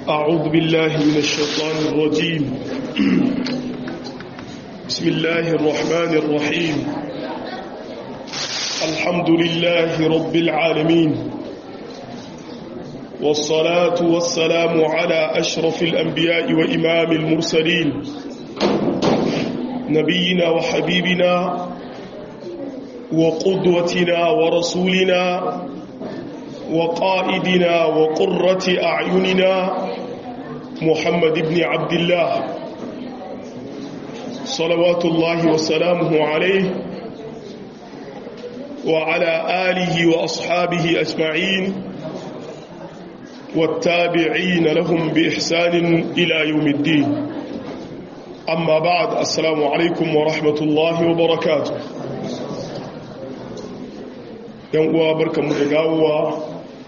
أعوذ بالله من الشيطان الرجيم بسم الله الرحمن الرحيم الحمد لله رب العالمين والصلاة والسلام على أشرف الأنبياء وإمام المرسلين نبينا وحبيبنا وقدوتنا ورسولنا وقائدنا وقرة أعيننا محمد بن عبد الله صلوات الله وسلامه عليه وعلى آله وأصحابه أجمعين والتابعين لهم بإحسان إلى يوم الدين أما بعد السلام عليكم ورحمة الله وبركاته ينقوى بركة مدقاوة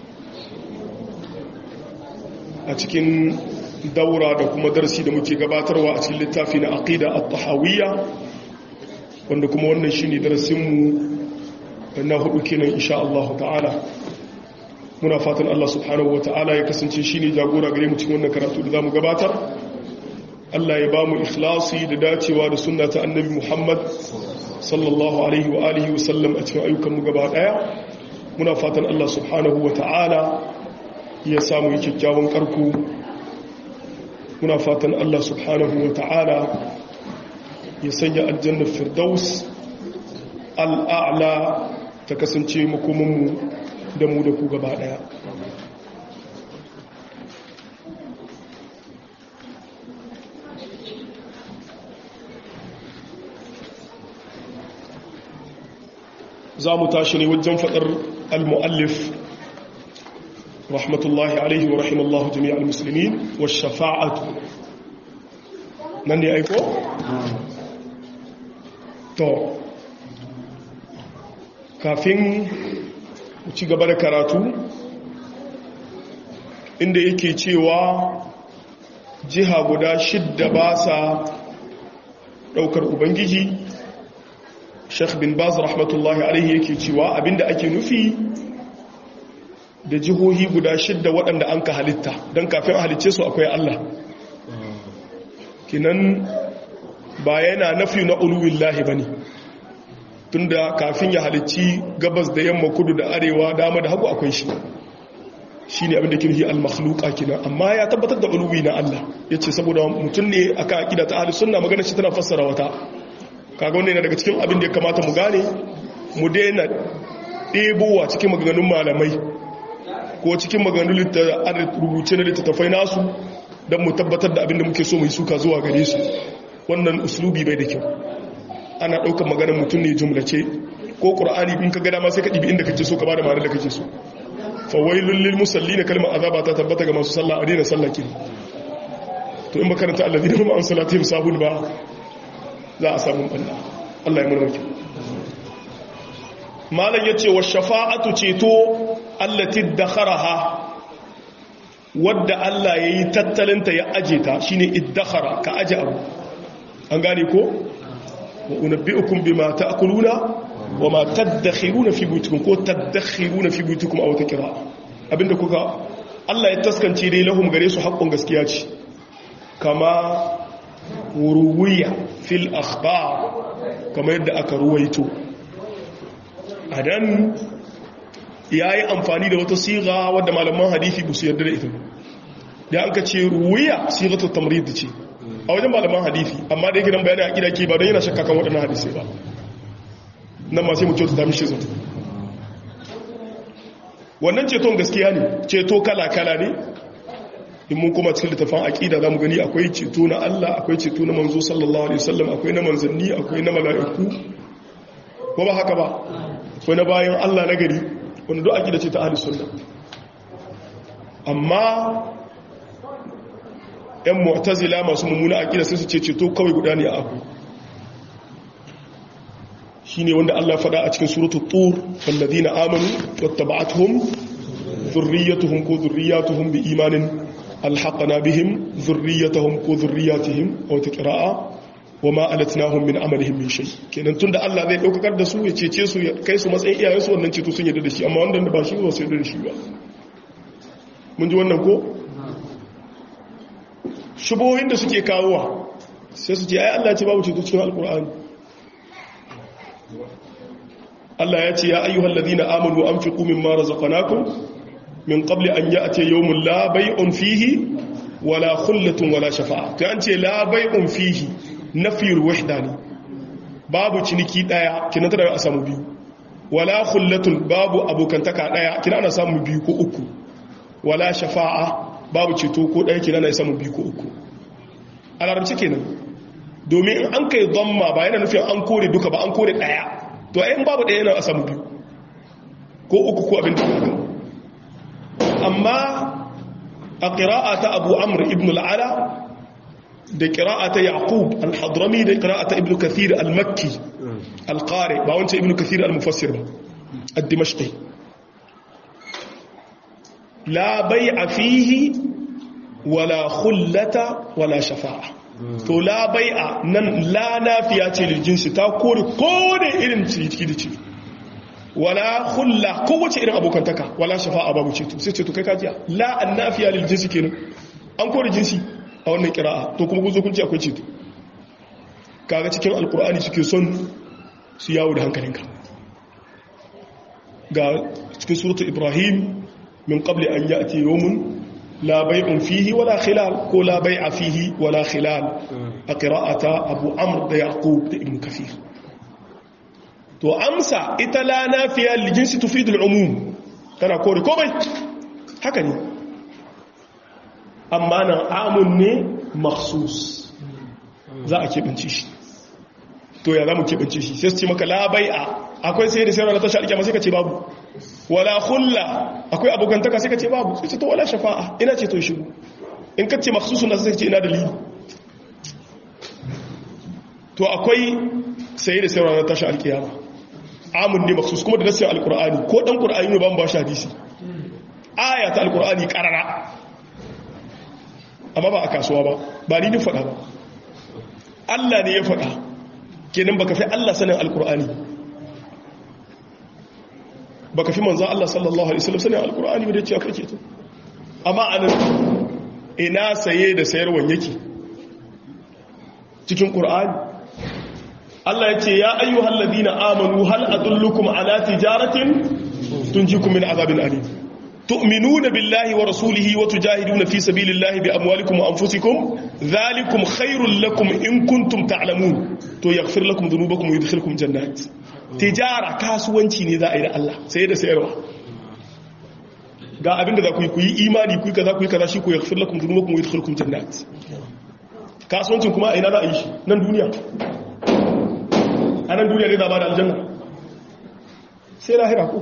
a cikin daura da kuma darasi da muke gabatarwa a cikin littafi na aqida at-tahawiyya wanda kuma wannan shine darasinmu na hudu kenan insha Allah ta'ala muna fatan Allah subhanahu ta'ala ya kasance shine jagora gare mu cikin wannan karatu da zamu gabatar Allah ya bamu ikhlasi da dacewa da sunna ta annabi Muhammad sallallahu alaihi wa alihi wa sallam a cikin ayyukan mu gaba daya muna fatan Allah subhanahu ta'ala ya samu yi kyakkyawan karku muna fatan Allah subhanahu wa ta'ala ya sanya aljannar firdaus al'a'la ta kasance makomanmu da mu da ku gaba daya za mu tashi ne wajen faɗar al-mu'allif رحمة الله عليه ورحم الله جميع المسلمين والشفاعة من يأيكو تو kafin ci gaba da karatu inda yake cewa jiha guda shidda ba sa daukar ubangiji sheikh bin baz rahmatullahi alaihi yake cewa abinda ake nufi da jihohi guda shidda waɗanda an ka halitta don kafin a halicce su akwai Allah kinan ba yana nafi na uluwillahi ba ne tun da kafin ya halicci gabas da yamma kudu da arewa dama da hagu akwai shi shi ne abinda kirhi al-makhluka kinan amma ya tabbatar da uluwi na Allah ya ce saboda mutum ne aka aƙida ta ahli sunna magana shi tana fassara wata kaga wanda yana daga cikin abin da ya kamata mu gane mu daina ɗebowa cikin maganganun malamai ko cikin maganu rubuce na littattafai nasu don mu tabbatar da abinda muke so mai suka zuwa gare su wannan uslubi bai da kyau ana ɗaukar maganar mutum ne jumlace ko ƙur'ani in ka gada ma sai ka ɗibi inda kake so ka ba da ma'anar da kake so fawailun lil musalli na kalmar azaba ta tabbata ga masu sallah a daina sallah kiri to in makaranta allazi da kuma an salatihim sahun ba za a samu ɓanna allah ya murmaki malam ya ce wa shafa'atu ceto allati dakharaha wadda Allah yayi tattalinta ya aje ta shine iddakhara ka aje abu an gane ko wa unabbiukum bima ta'kuluna wa ma tadakhiruna fi buyutikum ko tadakhiruna fi buyutikum aw takra abinda kuka Allah ya taskance dai lahum gare su haƙƙon gaskiya ce kama ruwiya fil akhbar kama yadda aka ruwaito adan ya yi amfani da wata siga wadda malaman hadithi ba su yarda da ita da an ka ce ruwiya sigatar tamrid ce a wajen malaman hadithi amma da yake nan bayani a ƙida ke ba don yana shakka kan waɗannan hadisai ba nan ma sai mu kyautu ta mishi zato wannan ceton gaskiya ne ceto kala-kala ne in mun kuma cikin littafin aƙida za mu gani akwai ceto na Allah akwai ceto na manzo sallallahu alaihi wasallam akwai na manzanni akwai na mala'iku ko ba haka ba akwai na bayan Allah na gari wanda duk aƙida ce ta ahli sunna amma yan mu'tazila masu mummuna aƙida sai su ce ceto kawai guda ne a abu shine wanda Allah faɗa a cikin suratul tur walladina amanu wattaba'atuhum dhurriyyatuhum ko dhurriyyatuhum bi imanin alhaqna bihim dhurriyyatuhum ko dhurriyyatihim aw taqra'a wama alatnahum min amalihim min shay kenan tunda Allah zai daukar da su ya cece su ya kai su matsayin iyayen su wannan ceto sun yarda da shi amma wanda ba shi ba su yarda da shi ba mun ji wannan ko shubohin da suke kawowa sai su ce ai Allah ce babu ceto cikin alkur'ani Allah ya ce ya ayyuhal ladina amanu anfiqu mimma razaqnakum min qabli an ya'ti yawmun la bay'un fihi wala khullatun wala shafa'a to an ce la bay'un fihi nafiyul wahda ne babu ciniki daya kina tara a samu biyu wala khullatun babu abokantaka daya kina ana samu biyu ko uku wala shafa'a babu ceto ko daya kina ana samu biyu ko uku a larabci kenan domin in an kai dhamma ba yana nufin an kore duka ba an kore daya to ayin babu daya yana a samu biyu ko uku ko abin da amma a ƙira'a ta abu amur ibn al'ala da ƙira'a ta yaqub al-hadrami da ƙira'a ta ibn kathir al-makki al-qari ba wancan ibn kathir al-mufassir ba al-dimashqi la bai'a fihi wala khullata wala shafa'a to la bai'a nan la nafiya ce lil jinsi ta kore kore irin ciki da ciki wala hulla kowace irin abokantaka wala shafa'a babu ceto sai ceto kai kajiya la annafiya lil jinsi kenan an kore jinsi a wannan kira'a to kuma guzo kun ce akwai ceto kaga cikin alkur'ani suke son su yawo da hankalinka ga cikin suratu ibrahim min qabli an ya'ti yawmun la bay'un fihi wala khilal ko la bay'a fihi wala khilal a qira'ata abu amr da yaqub da ibn kathir to amsa ita la nafiya lijinsi tufidul umum tana kore komai haka ne amma nan amun ne maksus za a keɓance shi to ya za mu keɓance shi sai su ce maka labai'a akwai sai da sayarwa na tashi alkyama sai ka ce babu wala hulla akwai abokantaka sai ka ce babu sai ce to wala shafa'a ina ce to shigo in ka ce maksusun na sai ce ina dalili to akwai sai da sayarwa na tashi alkyama amun ne maksus kuma da nasiyar alkur'ani ko dan qur'ani ne ba mu ba shi hadisi aya ta alkur'ani karara amma ba a kasuwa ba ba ni ni faɗa ba Allah ne ya faɗa kenan baka fi Allah sanin alkur'ani baka fi manzon Allah sallallahu alaihi wasallam sanin alkur'ani ba da cewa kake to amma anan ina saye da sayarwan yake cikin qur'ani Allah ya ce ya ayyuhal ladina amanu hal adullukum ala tijaratin tunjikum min azabin alim tu'minuna billahi wa rasulihi wa tujahiduna fi sabilillahi bi amwalikum wa anfusikum dhalikum khairul lakum in kuntum ta'lamun to yaghfir lakum dhunubakum wa yudkhilukum jannat tijara kasuwanci ne za a yi da Allah sai da sayarwa ga abinda za ku yi ku yi imani ku yi kaza ku yi kaza shi ku yaghfir lakum dhunubakum wa yudkhilukum jannat kasuwancin kuma a ina za a yi shi nan duniya a nan duniya ne zaba da aljanna sai lahira ko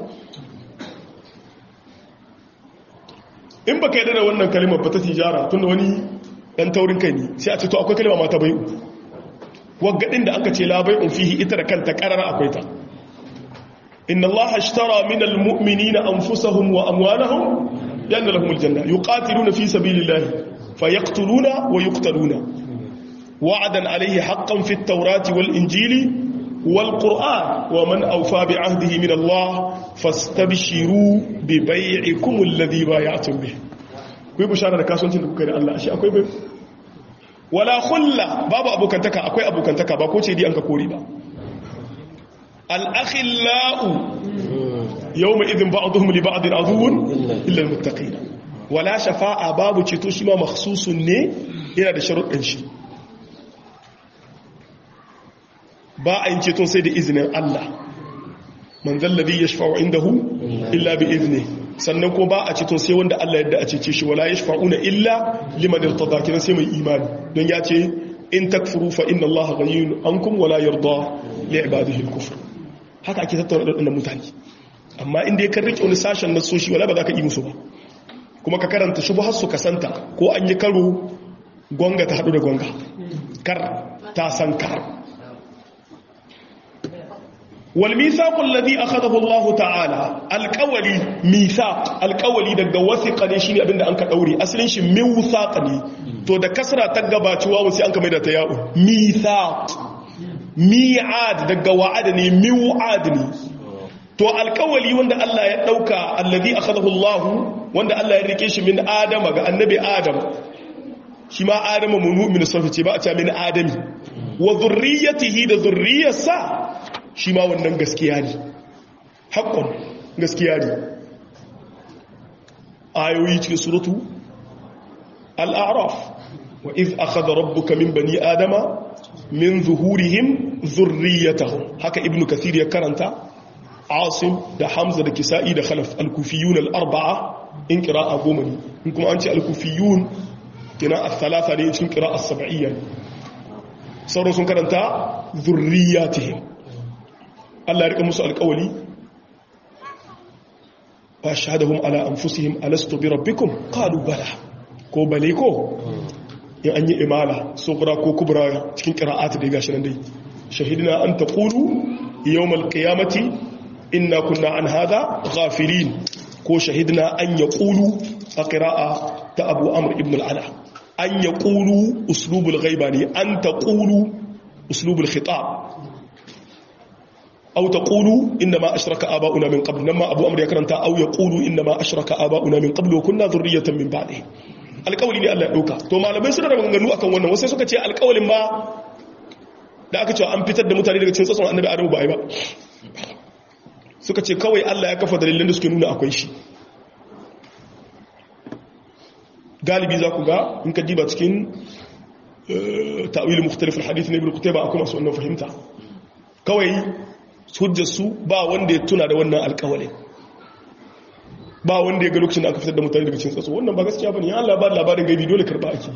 in ba ka yi da wannan kalimar ba ta tijara tun da wani ɗan taurin kai ne sai a ce to akwai kalima mata bai'u waggadin da aka ce labai fihi ita da kanta ƙarara akwai ta inna Allah ashtara min almu'minina anfusahum wa amwalahum yanna lahum aljanna yuqatiluna fi sabilillahi fayaqtuluna wa yuqtaluna wa'adan alayhi haqqan fit tawrati wal injili والقرآن ومن أوفى بعهده من الله فاستبشروا ببيعكم الذي بايعتم به kuyi bishara da kasuwancin da kuka da Allah shi akwai bai wala khulla babu abokantaka akwai abokantaka ba ko ce di an ka kori ba al-akhillau yawma idhin ba'dhum li ba'din aduwwun illa al-muttaqin wala shafa'a babu ceto shi ma makhsusun ne yana da sharuɗin shi ba a yin ceton sai da izinin Allah man zallabi ya shafa'u indahu illa bi izini sannan ko ba a ceton sai wanda Allah yadda a cece shi wala ya shafa'una illa liman irtada kiran sai mai imani don ya ce in takfuru fa inna Allah ghaniyun ankum wala yarda li ibadihi al-kufr haka ake tattauna da mutane amma inda ya kan rike wani sashen na soshi wala ba za ka yi musu ba kuma ka karanta shubhar su kasanta ko an yi karo gonga ta hadu da gonga kar ta san kar والميثاق الذي أخذه الله تعالى القولي ميثاق القولي daga wasiqa ne shine abinda an ka daure asalin shi mithaq ne to da kasra ta gabaci wawu sai an ka maida ta ya'u mithaq mi'ad daga wa'ada ne mi'ad ne to alqawli wanda Allah ya dauka alladhi akhadahu Allah wanda Allah ya rike shi min adama ga annabi adam shi ma adama munu min sulfa ce ba a ce min adami wa zurriyatihi da zurriyarsa shi ma wannan gaskiya ne haƙƙon gaskiya ne ayoyi cikin suratu al'araf wa iz akhadha rabbuka min bani adama min zuhurihim zurriyatahum haka ibnu kathir ya karanta asim da hamza da kisa'i da khalaf al-kufiyun al-arba'a in qira'a goma ne in kuma an ce al-kufiyun kina al-thalatha ne cikin qira'a as-sab'iyya sauran sun karanta zurriyatihim Allah ya rika musu alƙawali wa shahadahum ala anfusihim alastu bi rabbikum qalu bala ko bale ko in an yi imala sughra ko kubra cikin qira'at da gashi nan dai shahidina an taqulu yawmal qiyamati inna kunna an hadha ghafilin ko shahidina an yaqulu a qira'a ta abu amr ibn al-ala an yaqulu uslubul ghaiba ne an taqulu uslubul khitab أو تقولوا إنما أشرك آباؤنا من قبل نما أبو أمر يكرنتا أو يقولوا إنما أشرك آباؤنا من قبل وكنا ذرية من بعده alƙawali ne Allah ya ɗauka to malamai suna da maganganu akan wannan wasu suka ce alƙawalin ma da aka cewa an fitar da mutane daga cikin tsatson annabi adamu ba a yi ba suka ce kawai Allah ya kafa dalilin da suke nuna akwai shi galibi za ku ga in ka diba cikin ta'awil mukhtalif al-hadith ne ibn qutayba akwai masu wannan fahimta kawai hujjarsu ba wanda ya tuna da wannan alkawalin ba wanda ya ga lokacin da aka fitar da mutane daga cikin tsatso wannan ba gaskiya bane ya Allah ba labarin gaibi dole karba ake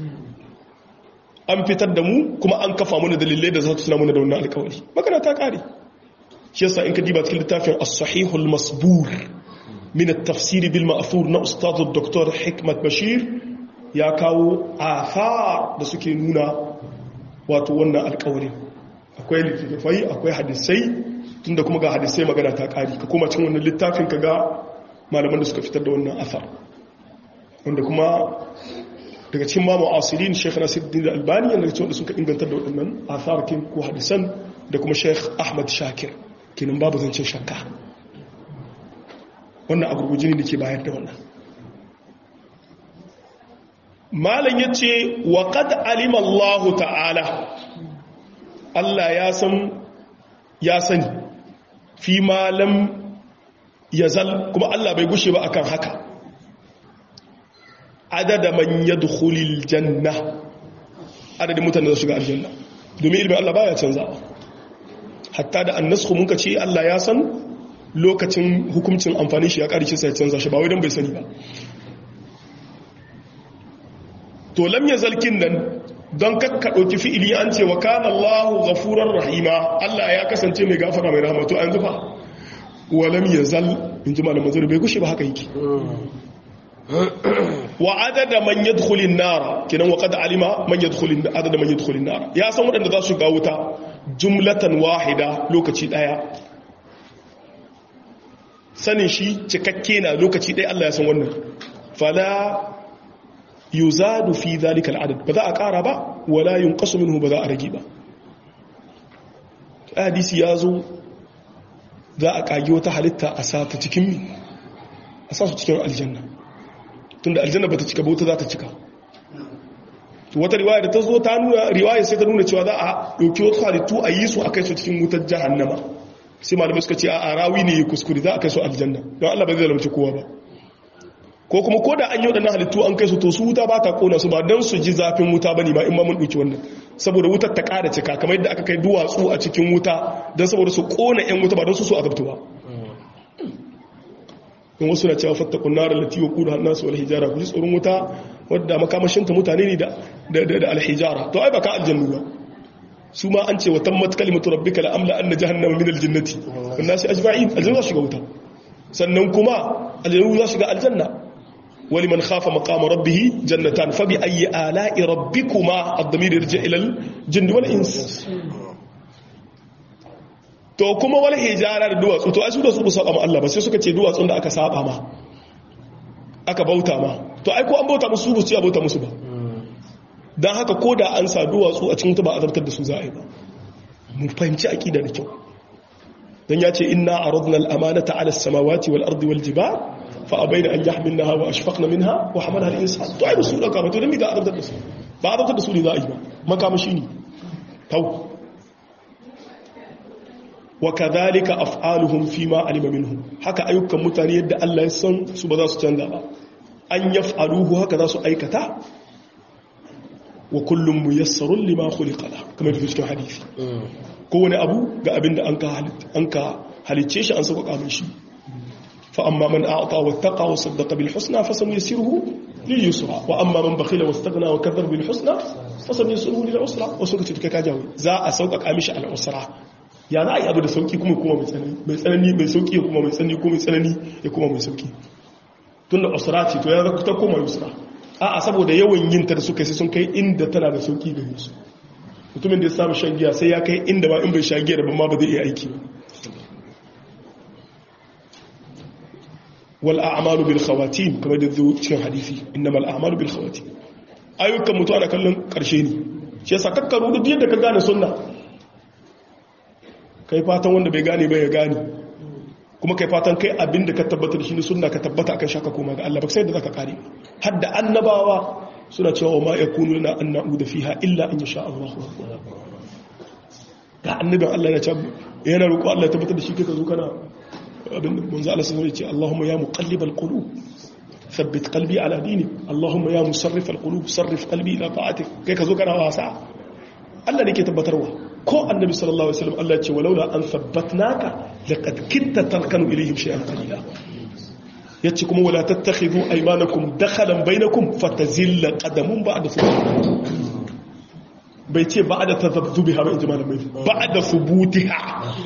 an fitar da mu kuma an kafa mana dalilai da za su tuna mana da wannan alkawali magana ta kare shi yasa in ka diba cikin littafin as-sahihul masbur min at-tafsir bil ma'thur na ustad dr hikmat bashir ya kawo athar da suke nuna wato wannan alkawalin akwai littattafai akwai hadisai tunda kuma ga hadisai magana ta kari ka koma cikin wannan littafin ka ga malaman da suka fitar da wannan asar wanda kuma daga cikin ma mu'asirin Sheikh Nasiruddin Albani yana cikin wanda suka inganta da waɗannan asar kin ko hadisan da kuma Sheikh Ahmad Shakir kenan babu zancen shakka wannan a gurguje ne ke bayar da wannan malam yace wa qad alima Allah ta'ala Allah ya san ya sani fi malam ya zal kuma Allah bai gushe ba akan haka adada man yadkhulul janna adadin mutanen da shiga aljanna domin ilmin Allah baya canza hatta da annasku mun ce Allah ya san lokacin hukuncin amfani shi ya karshe sai canza shi ba wai dan bai sani ba to lam yazalkin nan don kakka ɗauki fi'ili an ce wa kana Allahu ghafurar rahima Allah ya kasance mai gafara mai rahama to an zufa walam yazal in ji malamin zuri bai gushe ba haka yake wa adada man yadkhulin nar kinan wa qad alima man yadkhulin adada man yadkhulin nar ya san wadanda za su ga wuta jumlatan wahida lokaci daya sanin shi cikakke na lokaci daya Allah ya san wannan fala yuzadu fi zalika al'adad ba za a ƙara ba wala yunqasu minhu ba za a rage ba hadisi ya zo za a kage wata halitta a sa ta cikin mi a sa su cikin aljanna tunda aljanna ba ta cika bauta za ta cika wata riwaya da ta zo ta nuna riwaya sai ta nuna cewa za a ɗauki wata halittu a yi su a kai su cikin wutar jahannama sai malamai suka ce a rawi ne ya kuskure za a kai su aljanna don allah ba zai zalamci kowa ba ko kuma ko da an yi waɗannan halittu an kai su to su wuta ba ta kona su ba don su ji zafin wuta ba ne ba in ma mun ɗauki wannan saboda wutar ta ƙara cika kamar yadda aka kai duwatsu a cikin wuta don saboda su ƙona 'yan wuta ba don su su azabtu ba in wasu na cewa fatta kunnarar lati wa kudu hannasu wal hijara ku ji tsoron wuta wadda makamashinta mutane ne da alhijara to ai ba ka aljannu ba su ma an ce wa tammat kalimatu rabbika la amla anna jahannama min aljannati wan nasi ajma'in aljanna za shiga wuta sannan kuma aljannu za shiga aljanna ولمن خاف مقام ربه جنتان فبأي آلاء ربكما الضمير يرجع إلى الجن والإنس to kuma wal hijara da duwatsu to ai su da su saba ma Allah ba sai suka ce duwatsun da aka saba ma aka bauta ma to ai ko an bauta musu ba su bauta musu ba dan haka ko da an sa duwatsu a cikin ta ba azabtar da su za a yi ba mun fahimci aqida da kyau dan ya ce inna aradna al-amanata ala as-samawati wal ardi wal jibal fa abaina an yahmilnaha wa ashfaqna minha wa hamalaha al-insan to ai su dauka ba to dan mi ga azabtar da su ba azabtar da su ne za a yi ba makamashi ne tau wa kadhalika af'aluhum fima alima minhum haka ayyukan mutane yadda Allah ya san su ba za su canza ba an yaf'aluhu haka za su aikata wa kullum muyassarun lima khuliqa la kamar da cikin hadisi kowane abu ga abinda an ka an ka halicce shi an sauka mai shi fa amma man a'ta wattaqa wa saddaqa bil husna fa sanuyassiruhu lil yusra wa amma man bakhila wastaghna wa kadhaba bil husna fa sanuyassiruhu lil usra wasu kace kai ka jawo za a sauka mishi al usra ya za a yi abu da sauki kuma kuma mai tsanani mai tsanani mai sauki kuma mai tsanani kuma mai tsanani ya kuma mai sauki tunda usra ce to ya zaka ta koma yusra a'a saboda yawan yin ta da suka sai sun kai inda tana da sauki gare su mutumin da ya samu shan giya sai ya kai inda ba in bai sha giya da ban ma ba zai iya aiki wal a'malu bil khawatim kamar da zuwa cikin hadisi innamal a'malu bil khawatim ayyukan mutu ana kallon karshe ne shi yasa kakkaru duk yadda ka gane sunna kai fatan wanda bai gane ba ya gane kuma kai fatan kai abin da ka tabbata da shi ne sunna ka tabbata akan shaka koma ga Allah ba sai da zaka kare har da annabawa suna cewa ma yakunu lana an na'uda fiha illa an yasha Allah ga annabin Allah ya ce yana roƙo Allah ya tabbatar da shi kai ka zo kana abin da manzo Allah sai ya ce Allahumma ya muqallibal qulub ثبت قلبي على دينك اللهم يا مصرف القلوب صرف قلبي الى طاعتك kai ka zo kana wasa Allah ne ke tabbatarwa ko annabi sallallahu alaihi wasallam Allah ya ce walaula an thabbatnaka laqad kitta tarkanu ilayhim shay'an qalila yace kuma wala tattakhidhu aymanakum dakhalan bainakum fatazilla qadamun ba'da thubutiha bai ce ba'da tadhabbiha ba inji malamai ba'da thubutiha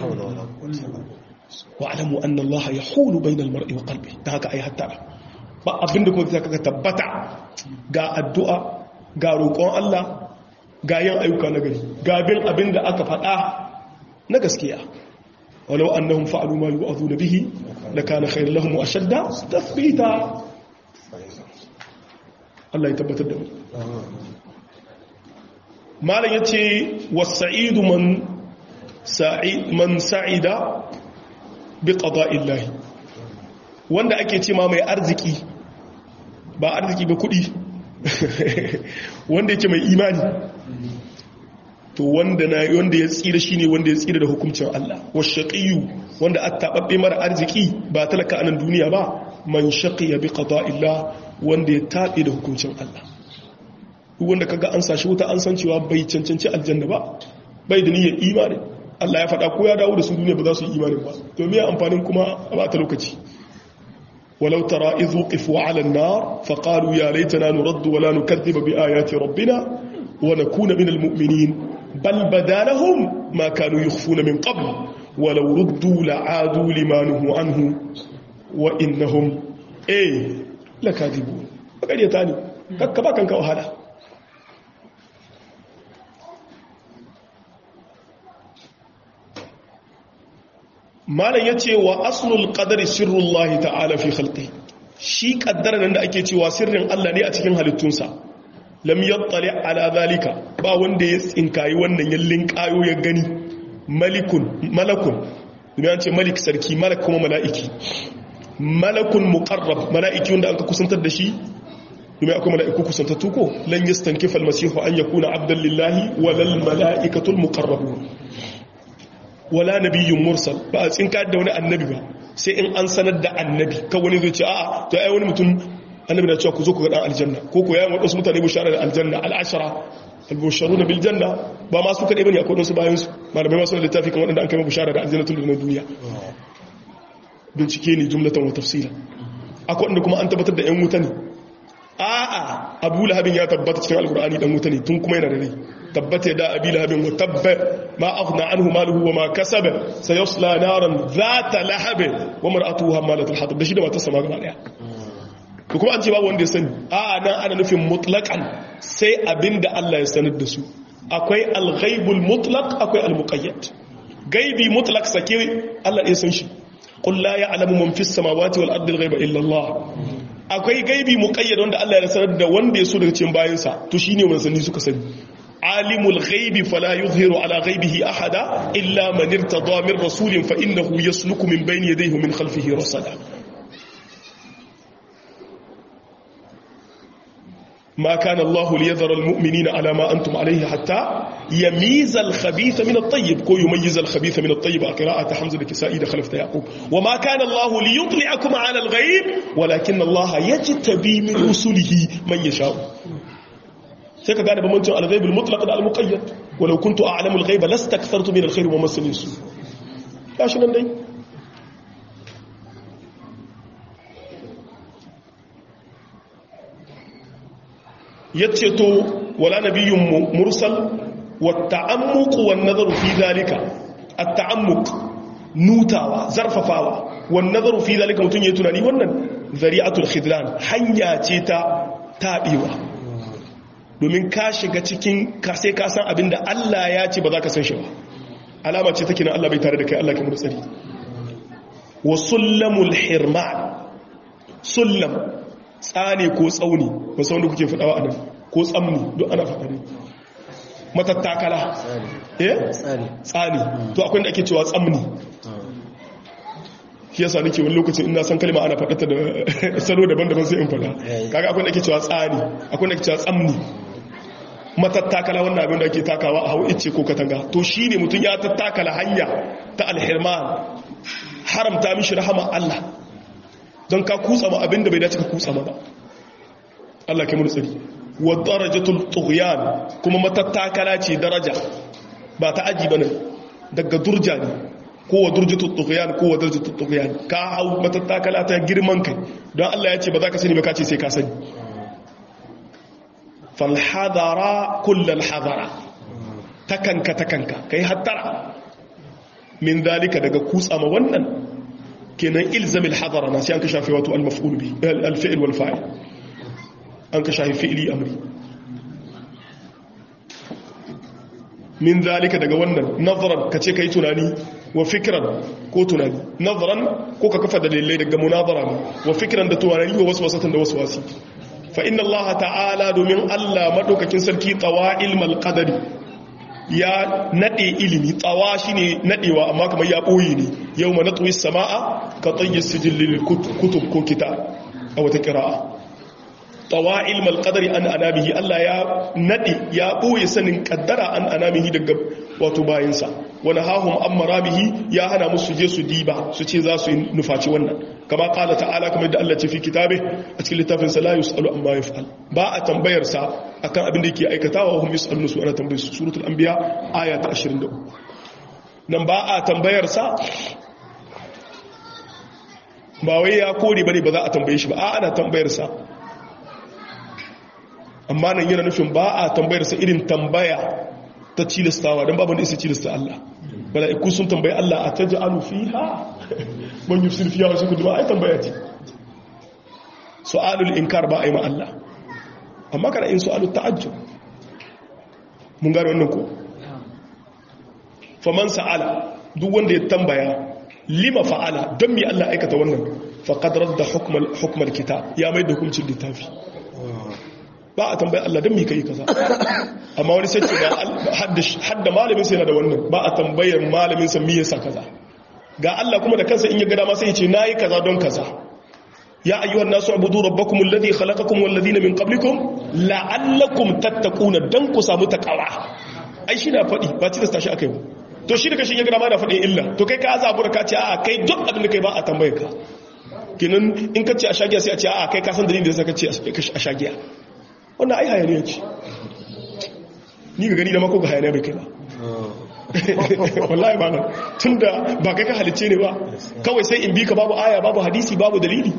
wa alamu anna Allah yahulu bainal mar'i wa qalbi da haka ai hatta ba abinda kuma zai kaga tabbata ga addu'a ga roƙon Allah ga yin ayyuka na gari gabin abin da aka faɗa na gaskiya walau annahum fa'alu ma yu'adhu bihi lakana khayran lahum wa ashadda tathbita Allah ya tabbatar da mu malam yace was-sa'idu man sa'id man sa'ida bi qada'illahi wanda ake ce ma mai arziki ba arziki ba kuɗi wanda yake mai imani to wanda na wanda ya tsira shine wanda ya tsira da hukuncin Allah washaqiyu wanda attababbe mara arziki ba talaka anan duniya ba man shaqiya bi qada'illah wanda ya tabe da hukuncin Allah duk wanda kaga an sashi wuta an san cewa bai cancanci aljanna ba bai da niyyar imani Allah ya faɗa ko ya dawo da su duniya ba za su yi imani ba to me amfanin kuma a ba ta lokaci ولو ترى إذ وقفوا على النار فقالوا يا ليتنا نرد ولا نكذب بآيات ربنا ونكون من المؤمنين بل بدا لهم ما كانوا يخفون من قبل ولو ردوا لعادوا لما نهوا عنه وإنهم إيه لكاذبون فقال يتاني كبا كان كوهلا malam ya ce wa aslul qadari sirrullahi ta'ala fi khalqi shi kaddara nan da ake cewa sirrin Allah ne a cikin halittunsa lam yattali ala zalika ba wanda ya tsinkayi wannan yallin kayo ya gani malikun malakun idan an ce malik sarki malak kuma mala'iki malakun muqarrab mala'iki wanda aka kusantar da shi domin akwai mala'iku kusantattu ko lan yastankifa almasihu an yakuna abdan lillahi walal mala'ikatul muqarrabun wala nabiyyun mursal ba a tsinka da wani annabi ba sai in an sanar da annabi kan wani zai ce a'a to ai wani mutum annabi na cewa ku zo ku ga dan aljanna ko ko yayin wadansu mutane bushara da aljanna al'ashara albusharuna bil janna ba ma su kadai bane akwai wadansu bayan su malamai masu littafi kan wadanda an kai bushara da aljanna tun da duniya bincike ne jumlatan wa tafsila akwai wanda kuma an tabbatar da yan wuta ne a'a abu lahabin ya tabbata cikin alkur'ani dan wuta ne tun kuma yana da rai tabbata da abi lahabin wa tabba ma aghna anhu maluhu wa ma kasaba sayasla naran zata lahab wa mar'atuhu hamalatul hatab da shi da matarsa ma gaba daya to kuma an ce babu wanda ya sani a'a nan ana nufin mutlaqan sai abinda Allah ya sanar da su akwai al-ghaibul mutlaq akwai al-muqayyad gaibi mutlaq sake Allah ya san shi qul la ya'lamu man fis samawati wal ardi al-ghaiba illa Allah akwai gaibi muqayyad wanda Allah ya sanar da wanda ya so daga cikin bayansa to shine manzanni suka sani alimul ghaibi fala yuzhiru ala ghaibihi ahada illa man irtada min rasulin fa innahu yasluku min bayni yadayhi min khalfihi rasada ما كان الله ليذر المؤمنين على ما أنتم عليه حتى يميز الخبيث من الطيب كو يميز الخبيث من الطيب قراءة حمزة الكسائي دخلت يعقوب وما كان الله ليطلعكم على الغيب ولكن الله يجتبي من رسله من يشاء sai ka gane bambancin alghaibul mutlaq da almuqayyad walau kuntu a'lamu alghaiba lastakthartu min alkhair wa massani su gashi nan dai yace to wala nabiyyun mursal wa ta'ammuq wan nazaru fi zalika at-ta'ammuq nutawa zarfafawa wan nazaru fi zalika mutun yayi tunani wannan zari'atul khidlan hanya ce ta tabewa domin ka shiga cikin ka sai ka san abinda Allah ya ce ba za ka san shi ba alama ce take nan Allah bai tare da kai Allah ke mu tsari wa sullamul hirman sullam tsane ko tsauni ba san wanda kuke fadawa anan ko tsamni duk ana fada ne matattakala eh tsani to akwai da ake cewa tsamni shi yasa nake wani lokacin ina san kalma ana faɗata da salo daban-daban sai in faɗa kaga akwai da ake cewa tsani akwai da ake cewa tsamni matattakala wannan abin da ake takawa a hau ice ko katanga to shine mutum ya tattakala hanya ta alhirman haramta mishi rahama Allah don ka kutsa ma abin da bai dace ka kutsa ma ba Allah ke mun tsari wa darajatul tughyan kuma matattakala ce daraja ba ta aji bane daga durja ne ko wa durjatul tughyan ko wa darajatul tughyan ka hau matattakala ta girman kai don Allah ya ce ba za ka sani ba ka ce sai ka sani falhadara kullal hadara takanka takanka kai hattara min dalika daga kutsa ma wannan kenan ilzamil hadara na sai an ka shafi wato al-maf'ul bi al-fi'l wal fa'il an ka shafi fi'li amri min dalika daga wannan nazaran kace kai tunani wa fikran ko tunani nazaran ko ka kafa dalilai daga munazara wa fikran da tunani wa waswasatan da waswasi fa inna allaha ta'ala domin Allah madaukakin sarki tsawa ilmal qadari ya nade ilimi tsawa shine nadewa amma kamar ya boye ne yawma natwi samaa ka tayyi sijil lil kutub ko kitab a wata qira'a tsawa ilmal qadari an anamihi Allah ya nade ya boye sanin kaddara an anamihi daga wato bayinsa wani hahun an maramihi ya hana musu je su diba su ce za su nufaci wannan kama kala ta'ala kamar da Allah ce fi kitabe a cikin littafin sa la yusalu amma yaf'al ba a tambayar sa akan abin da yake aikatawa hum yusallu su ana tambayar su suratul anbiya aya ta 23 nan ba a tambayar sa ba wai ya kore bane ba za a tambaye shi ba a ana tambayar sa amma nan yana nufin ba a tambayar sa irin tambaya ta cilastawa don babu da isa cilasta Allah mala'iku sun tambayi Allah a taji alu fi ha man yi sirfiya wasu kudu ba a yi tambaya ce su'alul inkar ba a yi ma Allah amma kana yin su'alul ta'ajjub mun gane wannan ko faman sa'ala duk wanda ya tambaya lima fa'ala don mi Allah aikata wannan faƙadar da hukumar kitab ya mai da hukuncin littafi ba a tambayi Allah don mi ka yi kaza amma wani sai ce ga hadda malamin sai na da wannan ba a tambayar malamin sa miye sa kaza ga Allah kuma da kansa in ya gada ma sai ya ce nayi kaza don kaza ya ayyuhan nasu abudu rabbakum alladhi khalaqakum wal ladina min qablikum la'allakum tattaquna dan ku samu takawa ai shi na fadi ba ci da tashi akai ba to shi daga shi ya gada ma da fadin illa to kai ka azabu da ka ce a kai duk abin da kai ba a tambaye ka kinan in ka ce a shagiya sai a ce a kai ka san dalilin da sai ka ce a shagiya wannan ai hayaniya ce ni ga gani da mako ga hayaniya bai kai ba wallahi ba nan tun da ba kai ka halice ne ba kawai sai in bi ka babu aya babu hadisi babu dalili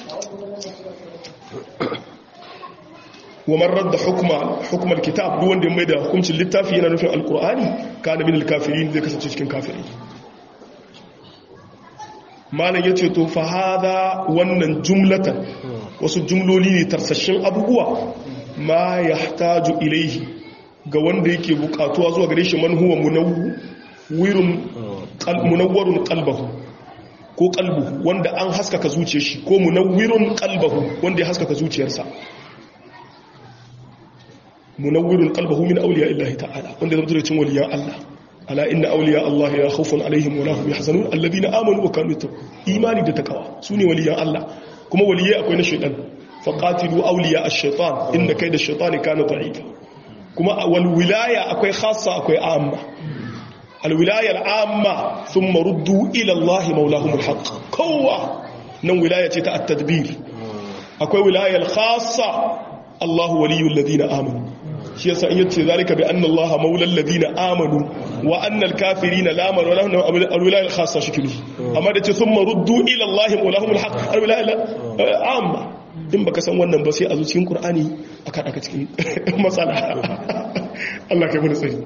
wa marar da hukumar kitab duk wanda mai da hukuncin littafi yana nufin alkur'ani ka na min alkafirin zai kasance cikin kafirai malam ya ce to fahada wannan jumlatan wasu jumloli ne tarsashin abubuwa ma ya taju ilaihi ga wanda yake bukatuwa zuwa gare shi manhuwa munawwarun kalbahu ko kalbu wanda an haskaka zuciyar shi ko munawwirun kalbahu wanda ya haskaka zuciyarsa munawwirun kalbahu min auliya illahi ta'ala wanda ya zama cin waliyan Allah ala inna auliya Allah ya khawfun alaihim wa lahum yahzanun alladhina amanu wa kanu yattaqun imani da takawa sune waliyan Allah kuma waliyai akwai na shaytan faqatilu awliya ash-shaytan inna kayda ash-shaytani kana da'ifa kuma wal wilaya akwai khassa akwai amma al wilaya al amma thumma ruddu ila Allah maulahum al haqq kowa nan wilaya ce ta at-tadbir akwai wilaya al khassa Allah waliyul ladina amanu shi yasa in yace zalika bi anna Allah maulal ladina amanu wa anna al kafirina la amanu lahum al wilaya al khassa shikili amma da ce thumma ruddu ila Allah maulahum al haqq al wilaya al amma in baka san wannan ba sai a zo cikin qur'ani aka daka cikin matsala Allah kai mana tsari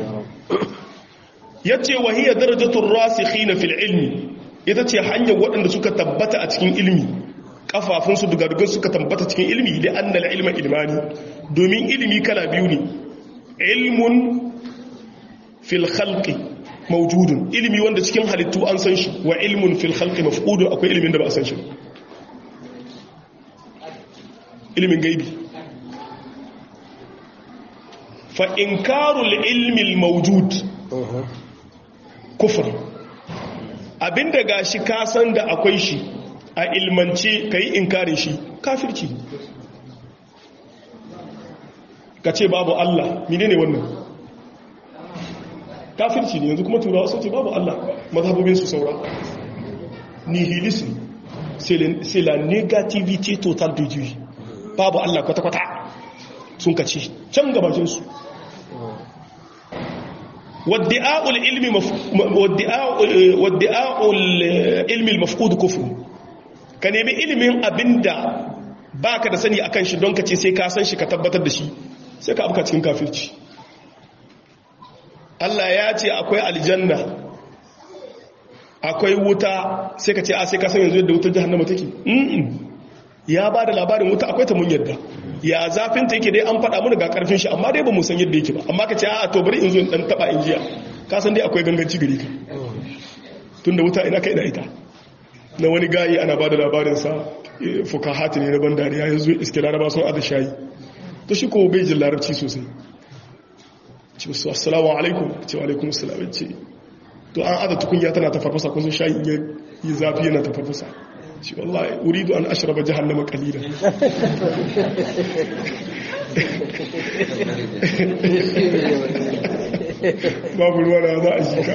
yace wa hiya darajatur rasikhina fil ilmi ita ce hanyar waɗanda suka tabbata a cikin ilmi kafafun su dugadugun suka tabbata cikin ilmi da annal ilma ilmani domin ilmi kala biyu ne ilmun fil khalqi mawjudun ilmi wanda cikin halittu an san shi wa ilmun fil khalqi mafqudun akwai ilmin da ba a san shi ba ilimin gaibi fa inkarul ilmi mawjud kufr abinda gashi ka san da akwai shi a ilmance kai inkarin shi kafirci ka ce babu Allah menene wannan kafirci ne yanzu kuma turawa sun ce babu Allah mazhabobin su saura nihilism c'est la négativité totale de Dieu babu Allah kwata-kwata sun kace can gabacinsu wadda'a'ul ilmi mafkud kufru ka nemi ilimin abinda baka da sani akan shi don kace sai ka san shi ka tabbatar da shi sai ka abuka cikin kafirci Allah ya ce akwai aljanna akwai wuta sai ka ce a sai ka san yanzu yadda wutar jahannama take ya ba da labarin wuta akwai ta mun yadda ya zafin ta yake dai an faɗa mana ga karfin shi amma dai ba mu san yadda yake ba amma ka ce a to bari in zo in dan taba in jiya ka san dai akwai ganganci gari ka tunda wuta ina kai da ita na wani gayi ana ba da labarin sa fukahati ne na ban dariya ya zo iske laraba sun ada shayi to shi ko bai jin larabci sosai ce wasu assalamu alaikum ce wa alaikum assalam ce to an ada tukunya tana ta farfasa kun sun shayi yi zafi yana ta farfasa shi wallahi uridu an ashraba jahannama qalilan babu ruwa da za a shika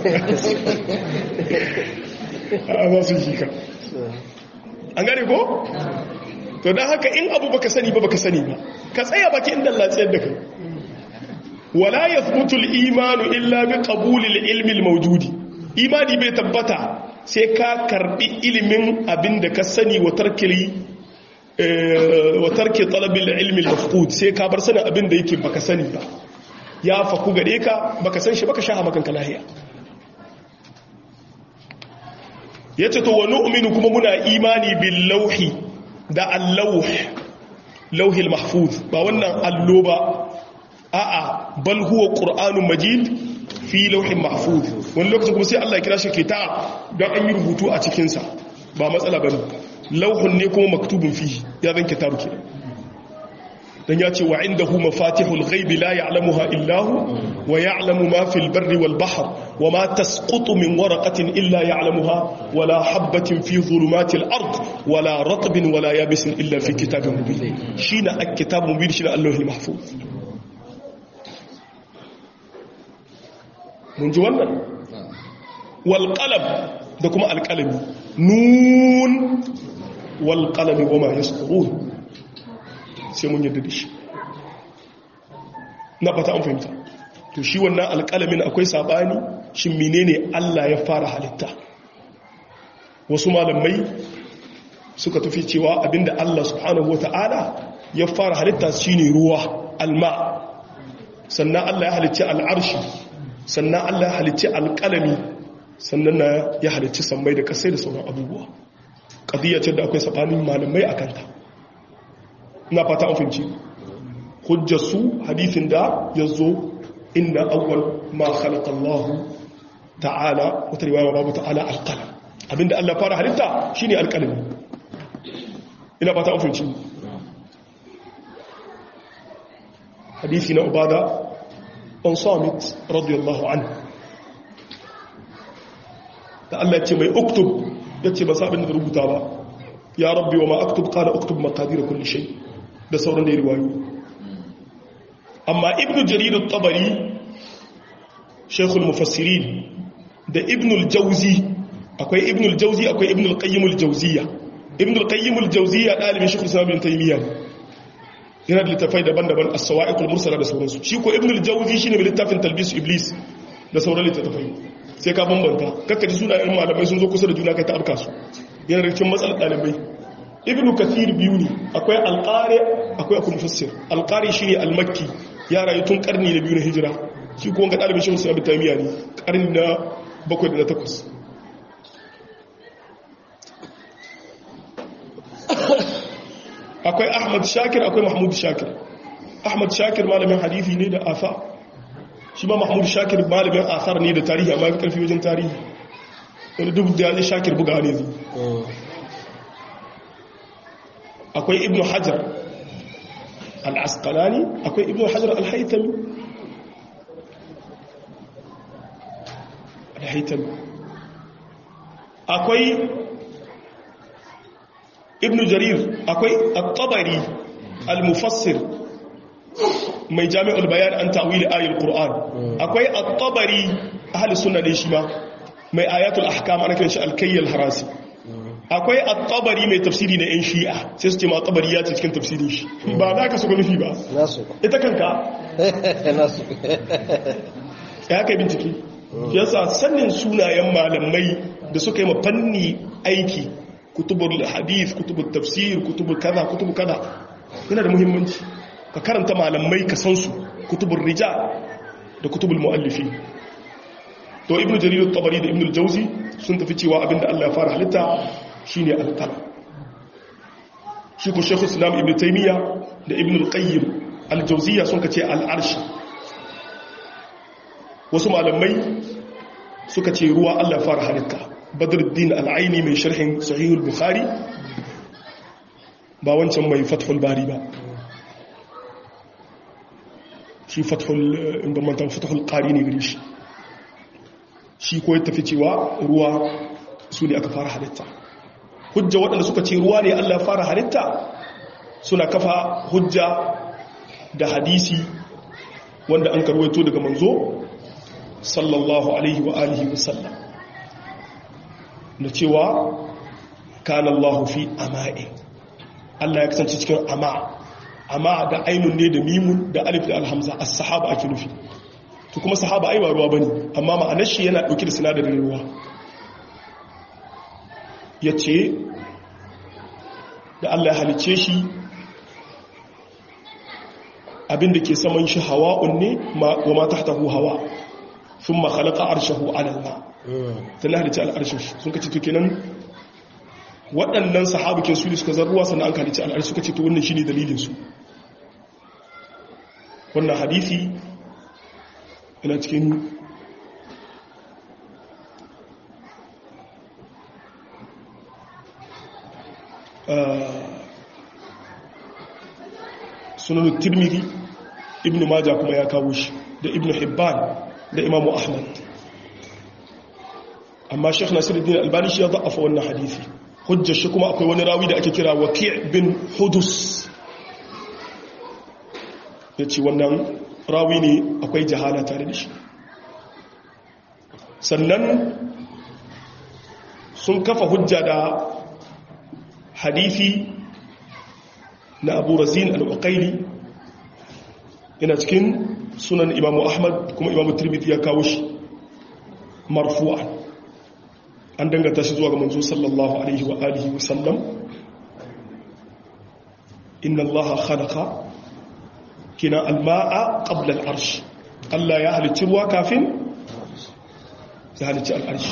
a za su shika an gane ko to don haka in abu baka sani ba baka sani ba ka tsaya baki inda latsayar da kai wala yathbutu al-imanu illa bi qabuli al-ilmi al-mawjudi imani bai tabbata sai ka karbi ilimin abin da ka sani wa tarkili wa tarki talabil ilmi al-mafqud sai ka bar sanin abin da yake baka sani ba ya faku gare ka baka san shi baka sha makan ka lahiya yace to wa nu'minu kuma muna imani bil lawhi da al-lawh lawhi al-mahfuz ba wannan allo ba a'a bal huwa qur'anun majid fi lauhin mahfuz wani lokacin kuma sai Allah ya kira shi kitab don an yi rubutu a cikinsa ba matsala bane lauhun ne kuma maktubun fi ya zan kitabu ke dan ya ce wa indahu mafatihul ghaibi la ya'lamuha illa hu wa ya'lamu ma fil barri wal bahr wa ma tasqutu min waraqatin illa ya'lamuha wa la habatin fi dhulumatil ard wa la ratbin wa la yabisin illa fi kitabin mubin shine at-kitabun mubin shine Allahul mahfuz mun ji wannan walƙalam da kuma alƙalami nun walƙalami goma ya tsoro sai mun yadda da shi na fata an fahimta to shi wannan alƙalamin akwai saɓani shi menene Allah ya fara halitta wasu malamai suka tafi cewa abinda Allah subhanahu wa ta'ala ya fara halitta shine ruwa alma sannan Allah ya halicci al'arshi sannan Allah ya halicci alƙalami sannan na ya halicci sammai da kasai da sauran abubuwa ƙadiyya ce da akwai saɓanin malamai a kanta ina fata an fahimci hujjarsu hadithin da ya zo inda awwal ma khalaqa Allah ta'ala wata riwaya babu ta'ala alqalam abinda Allah fara halitta shine alqalami ina fata an fahimci hadisi na ubada an samit radiyallahu anhu da Allah ce mai uktub yace ba sa abin da rubuta ba ya rabbi wa ma aktub qala uktub maqadir kulli shay da sauran da riwayo amma ibnu jarir at-tabari shaykhul mufassirin da ibnu al-jawzi akwai ibnu al-jawzi akwai ibnu al-qayyim al-jawziyya ibnu al-qayyim al-jawziyya dalibin shaykhul islam ibn taymiyyah yana da littafai daban-daban as-sawa'iq al-mursala da sauransu shi ko ibnu al-jawzi shine mai littafin talbis iblis da sauran littafai sai ka bambanta kakka ji sunayen malamai sun zo kusa da juna kai ta abka su yana da cikin matsalar dalibai ibnu kathir biyu ne akwai alqari akwai akwai mufassir alqari shine al-makki ya rayu tun karni na biyu na hijira shi ko ga dalibin shehu sa'ib tamiya ne karni na bakwai da na takwas akwai ahmad shakir akwai mahmud shakir ahmad shakir malamin hadithi ne da afa shi ma mahmud shakir malamin asar ne da tarihi amma fi karfi wajen tarihi wani duk da ya shakir buga ne zai akwai ibn hajar al-asqalani akwai ibn hajar al-haitami al-haitami akwai ibn jarir akwai at-tabari al-mufassir mai jami'ul bayan an ta'wili ayatul qur'an akwai at-tabari ahli sunna ne shi ma mai ayatul ahkam ana kiran shi al-kayyal harasi akwai at-tabari mai tafsiri na yan shi'a sai su ce ma tabari ya ce cikin tafsirin shi ba da ka suka nufi ba nasu ita kanka nasu ya kai bincike yasa sannin sunayen malamai da suka yi fanni aiki kutubul hadith kutubul tafsir kutubul kaza kutubul kaza yana da muhimmanci ka karanta malamai ka san su kutubul rijal da kutubul muallifi to ibnu jarir at-tabari da ibnu al-jawzi sun tafi cewa abinda Allah ya fara halitta shine al-qalam shi ko shaykh islam ibnu taymiya da ibnu al-qayyim al-jawziyya sun kace al-arsh wasu malamai suka ce ruwa Allah ya fara halitta badruddin al-aini mai sharhin sahih al-bukhari ba wancan mai fathul bari ba shi fathul inda mantan fathul qari ne gare shi shi ko ya tafi cewa ruwa su ne aka fara halitta hujja waɗanda suka ce ruwa ne Allah fara halitta suna kafa hujja da hadisi wanda an karwaito daga manzo sallallahu alaihi wa alihi wa sallam da cewa kana Allah fi ama'i Allah ya kasance cikin ama ama da ainun ne da mimun da alif da alhamza as-sahaba ake nufi to kuma sahaba ai ba ruwa bane amma ma'anar shi yana dauke da sinadarin ruwa yace da Allah ya halice shi abinda ke saman shi hawa'un ne wa ma tahtahu hawa thumma khalaqa arshahu 'ala al-ma tana halice al-arshin sun kace to kenan waɗannan sahabukin su ne suka zarruwa sannan an halice al-arsh suka ce to wannan shine dalilin su wannan hadisi yana cikin sunan tirmidhi ibn maja kuma ya kawo shi da ibn hibban da imamu ahmad amma sheikh nasiruddin albani shi ya za'afa wannan hadisi hujjar shi kuma akwai wani rawi da ake kira waki' bin hudus ya ce wannan rawi ne akwai jahala tare da shi sannan sun kafa hujja da hadithi na abu razin al-uqaili yana cikin sunan imamu ahmad kuma imamu tirmidhi ya kawo shi marfu'an an dangata shi zuwa ga manzo sallallahu alaihi wa alihi wa sallam inna allaha khalaqa kina alma'a qabla al'arsh Allah ya halicci ruwa kafin ya halicci al'arsh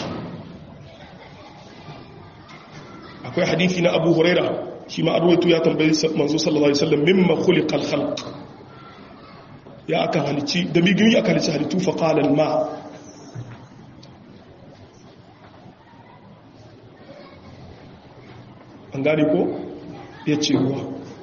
akwai hadithi na Abu Huraira shi ma arwayatu ya tambayi manzo sallallahu alaihi wasallam mimma khuliqa al-khalq ya aka halicci da bigimi aka halicci halittu fa qala al-ma an gane ko yace ruwa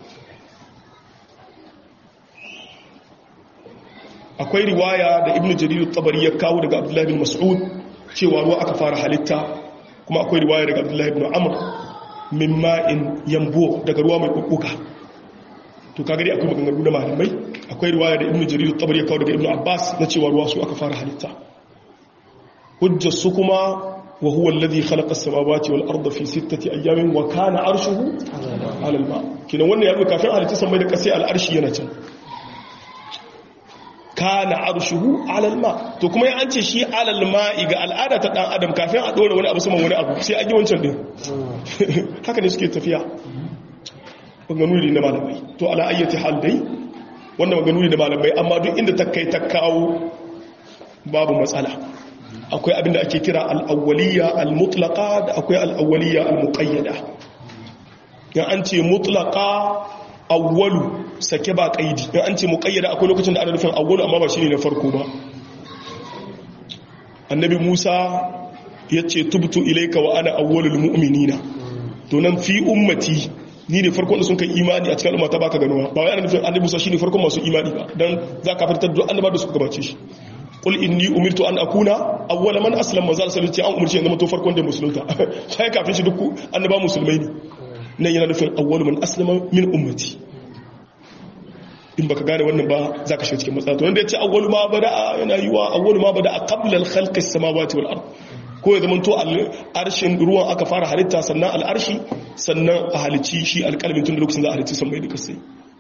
akwai riwaya da ibn jarir tabari ya kawo daga abdullahi bin mas'ud cewa ruwa aka fara halitta kuma akwai riwaya daga abdullahi bin amr min ma'in yambo daga ruwa mai bubbuga to kaga dai akwai maganganu da malamai akwai riwaya da ibnu jarir tabari ya kawo daga ibnu abbas na cewa ruwa su aka fara halitta hujjar su kuma wa huwa alladhi khalaqa as-samawati wal arda fi sittati ayyamin wa kana arshuhu 'ala al-ma kina wannan ya kafin halitta samai da kasai al-arshi yana can kana arshuhu 'ala al-ma to kuma ya an ce shi 'ala al-ma'i ga al'ada ta dan adam kafin a dora wani abu saman wani abu sai an yi wancan din haka ne suke tafiya maganganu ne na malamai to ala ayyati hal dai wannan maganganu ne da malamai amma duk inda ta kai ta kawo babu matsala akwai abinda ake kira al-awwaliyya al-mutlaqa da akwai al-awwaliyya al-muqayyada yan an ce mutlaqa awwalu sake ba kaidi yan an ce muqayyada akwai lokacin da ana nufin awwalu amma ba shine na farko ba annabi Musa yace tubtu ilayka wa ana awwalul mu'minina to nan fi ummati ni ne farkon da sun kai imani a cikin al'umma ta baka ganuwa ba wai ana nufin annabi Musa shine farkon masu imani ba dan zaka fitar da annaba da suka gabace shi qul inni umirtu an akuna awwala man aslama manzo sallallahu alaihi an umarci yanzu to farkon da musulunta sai kafin shi duk annaba musulmai ne nan yana nufin awwalu man aslama min ummati in baka gane wannan ba zaka shiga cikin matsala to wanda yace awwalu ma bada yana yiwa awwalu ma bada qabla al-khalq as-samawati wal ard ko ya zamanto arshin ruwan aka fara halitta sannan al'arshi sannan a halici shi alƙalmin tun da lokacin za a halici sammai da kasai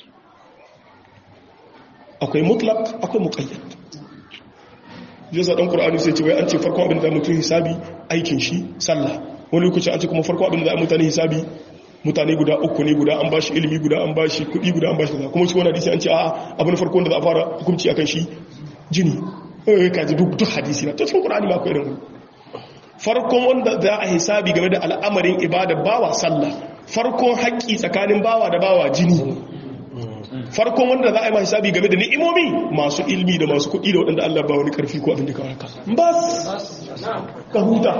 akwai mutlak akwai muƙayyad yasa ɗan ƙur'ani sai ce wai an ce farko abin da mutum hisabi aikin shi sallah wani lokacin an ce kuma farko abin da mutane hisabi mutane guda uku ne guda an ba shi ilimi guda an ba shi kuɗi guda an ba shi kaza kuma shi wani hadisi an ce a abin farko da za a fara hukunci akan shi jini kaji duk hadisi na ta cikin ƙur'ani ma akwai irin farkon wanda za a hisabi game da al'amarin ibada bawa sallah farkon haƙƙi tsakanin bawa da bawa jini farkon wanda za a yi ma hisabi game da ni'imomi masu ilmi da masu kuɗi da waɗanda Allah ba wani ƙarfi ko abin da kawar ka bas ka huta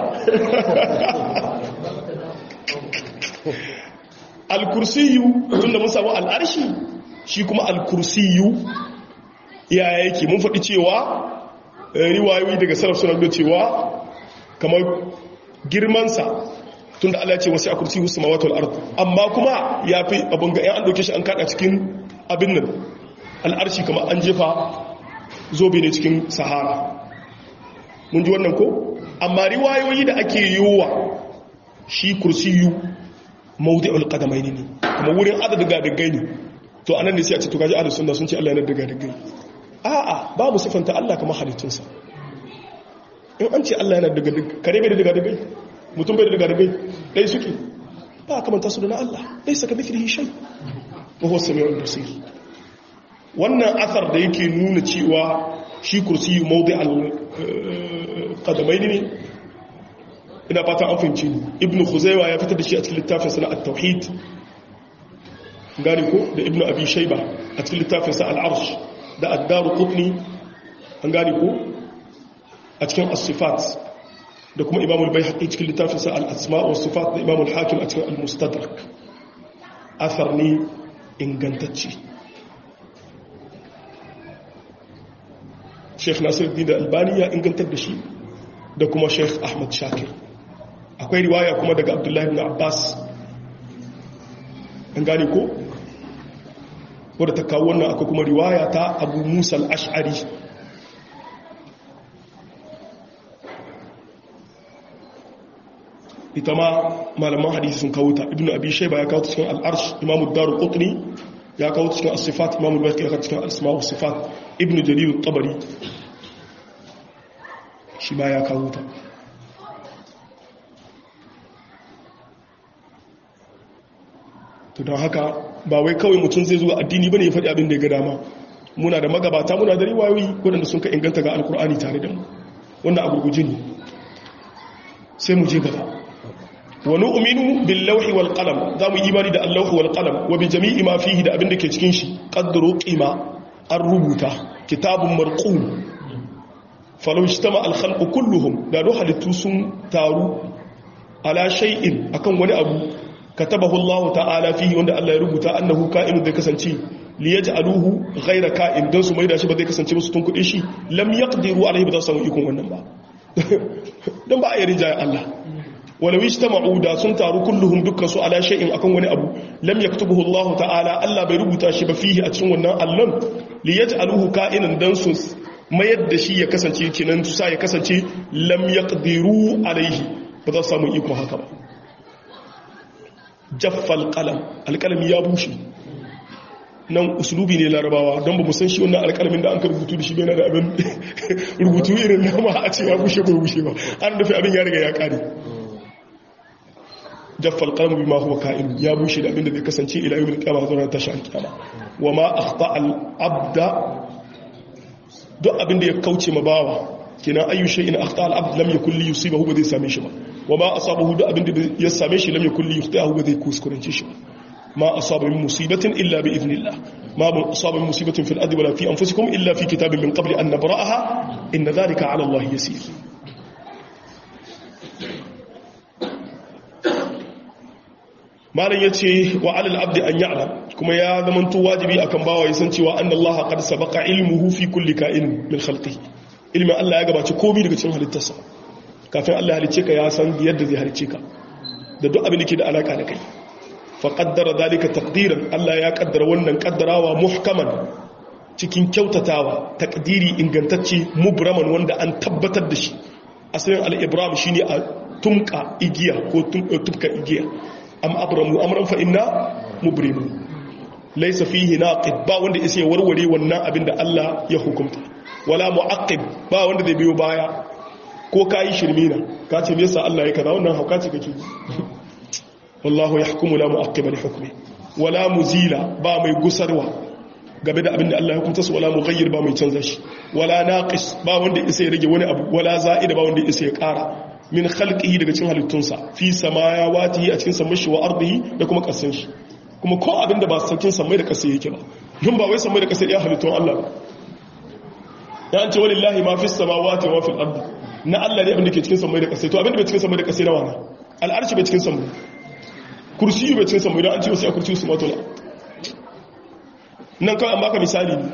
al-kursiyu tun da mun samu al'arshi shi kuma al-kursiyu ya yake mun faɗi cewa riwayoyi daga salaf suna da cewa kamar girmansa tun da Allah ce wasu a kursi husu mawatul ardu amma kuma ya fi abin ga 'yan an ɗauke shi an kaɗa cikin abin nan al'arshi kamar an jefa zobe ne cikin sahara mun ji wannan ko amma riwayoyi da ake yiwuwa shi kursiyu maudu'ul qadamai ne kuma wurin adadin gadagai ne to anan ne sai a ce to kaji ahlus sunna sun ce Allah yana da gadagai a'a babu sifanta Allah kamar halittunsa in an ce Allah yana daga kare bai da daga dagai mutum bai da daga dagai dai suke ba kamanta su da na Allah dai saka mithlihi shay wa huwa samiul basir wannan athar da yake nuna cewa shi kursi mawdi al qadamaini ne ina fata an fahimci ni ibnu khuzaywa ya fitar da shi a cikin littafin sa at-tauhid gani ko da ibnu abi shayba a cikin littafin sa al-arsh da ad-daru qutni an gani ko a cikin as-sifat da kuma imam al-bayhaqi cikin littafinsa al-asma' wa sifat da imam al-hakim a cikin al-mustadrak athar ne ingantacce Sheikh Nasiruddin da Albani ya ingantar da shi da kuma Sheikh Ahmad Shakir akwai riwaya kuma daga Abdullahi ibn Abbas an gane ko wadda ta kawo wannan akwai kuma riwaya ta Abu Musa al-Ash'ari ita ma malaman hadisi sun kawo ta ibnu abi shayba ya kawo ta cikin al-arsh imamu daru qutni ya kawo ta cikin as-sifat imamu al-bayhaqi ya kawo cikin al-asma wa sifat ibnu jarir at-tabari shi ma ya kawo ta to don haka ba wai kawai mutum zai zuwa addini bane ya faɗi abin da ya ga dama muna da magabata muna da riwayoyi waɗanda sun ka inganta ga alkur'ani tare da mu wannan a gurguje ne sai mu je gaba wa nu'minu bil lawhi wal qalam za mu imani da al-lawhi wal qalam wa bi jami'i ma fihi da abin da ke cikin shi qadru qima an rubuta kitabun marqum falau ijtama al-khalqu kulluhum da do halittu sun taru ala shay'in akan wani abu katabahu Allah ta'ala fihi wanda Allah ya rubuta annahu ka'inu da kasance li yaj'aluhu ghayra ka'in dan su maida shi ba zai kasance musu tun kudin shi lam yaqdiru alayhi ba za su samu ikon wannan ba dan ba a yi rinjaye Allah walau ijtama'u da sun taru kulluhum dukkan su ala shay'in akan wani abu lam yaktubuhu Allah ta'ala Allah bai rubuta shi ba fihi a cikin wannan allon li yaj'aluhu ka'inan dan su mayar da shi ya kasance kinan su sa ya kasance lam yaqdiru alaihi ba za su samu iko haka ba jaffal qalam alqalami ya bushe nan usulubi ne larabawa don ba san shi wannan alƙalamin da an ka rubutu da shi bai na da abin rubutu irin nama a ce ya bushe ba bushe ba an dafi abin ya riga ya ƙare jaffal qalmu bima huwa ka'in ya bushe da abin da zai kasance ila yawmil qiyamah zuwa tashi alqiyama wa ma akhta al abda duk abin da ya kauce ma bawa kina ayu shay'in akhta al abd lam yakul li yusibahu ba zai same shi ba wa ma asabahu duk abin da ya same shi lam yakul li yukhtahu ba zai kuskurance shi ba ما أصاب من مصيبة إلا بإذن الله ما أصاب من مصيبة في الأرض ولا في أنفسكم إلا في كتاب من قبل أن نبرأها إن ذلك على الله يسير malam yace wa alal abdi an ya'lam kuma ya zamanto wajibi akan bawa ya san cewa anna Allah qad sabaqa ilmuhu fi kulli ka'in min khalqihi ilmin Allah ya gabaci komai daga cikin halittarsa kafin Allah ya halice ka ya san yadda zai halice ka da duk abin da ke da alaka da kai faƙaddara dalika takdiran Allah ya ƙaddara wannan ƙaddarawa muhkaman cikin kyautatawa takdiri ingantacce mubraman wanda an tabbatar da shi asalin al'ibram shi ne a tumka igiya ko tumka igiya am abramu amran fa inna mubrimu laysa fihi naqid ba wanda isa warware wannan abin da Allah ya hukunta wala muaqqib ba wanda zai biyo baya ko kai shirmina ka ce me yasa Allah ya kaza wannan hauka ce kake wallahu ya hukumu la mu'aqqiba li hukmi wala muzila ba mai gusarwa game da abinda Allah ya hukunta su wala mughayyir ba mai canza shi wala naqis ba wanda isa ya rage wani abu wala za'ida ba wanda isa ya ƙara min khalqihi daga cikin halittunsa fi samawati a cikin samashi wa ardihi da kuma kasan shi kuma ko abinda ba sakin samai da kasa yake ba dun ba wai samai da kasa ya halittun Allah ba ya an ce walillahi ma fi samawati wa fil ardi na Allah ne abinda ke cikin samai da kasa to abinda bai cikin samai da kasa na wana al'arshi bai cikin samai kursiyu bai cikin samu idan an ce wasu a kursiyu su matola nan kawai an baka misali ne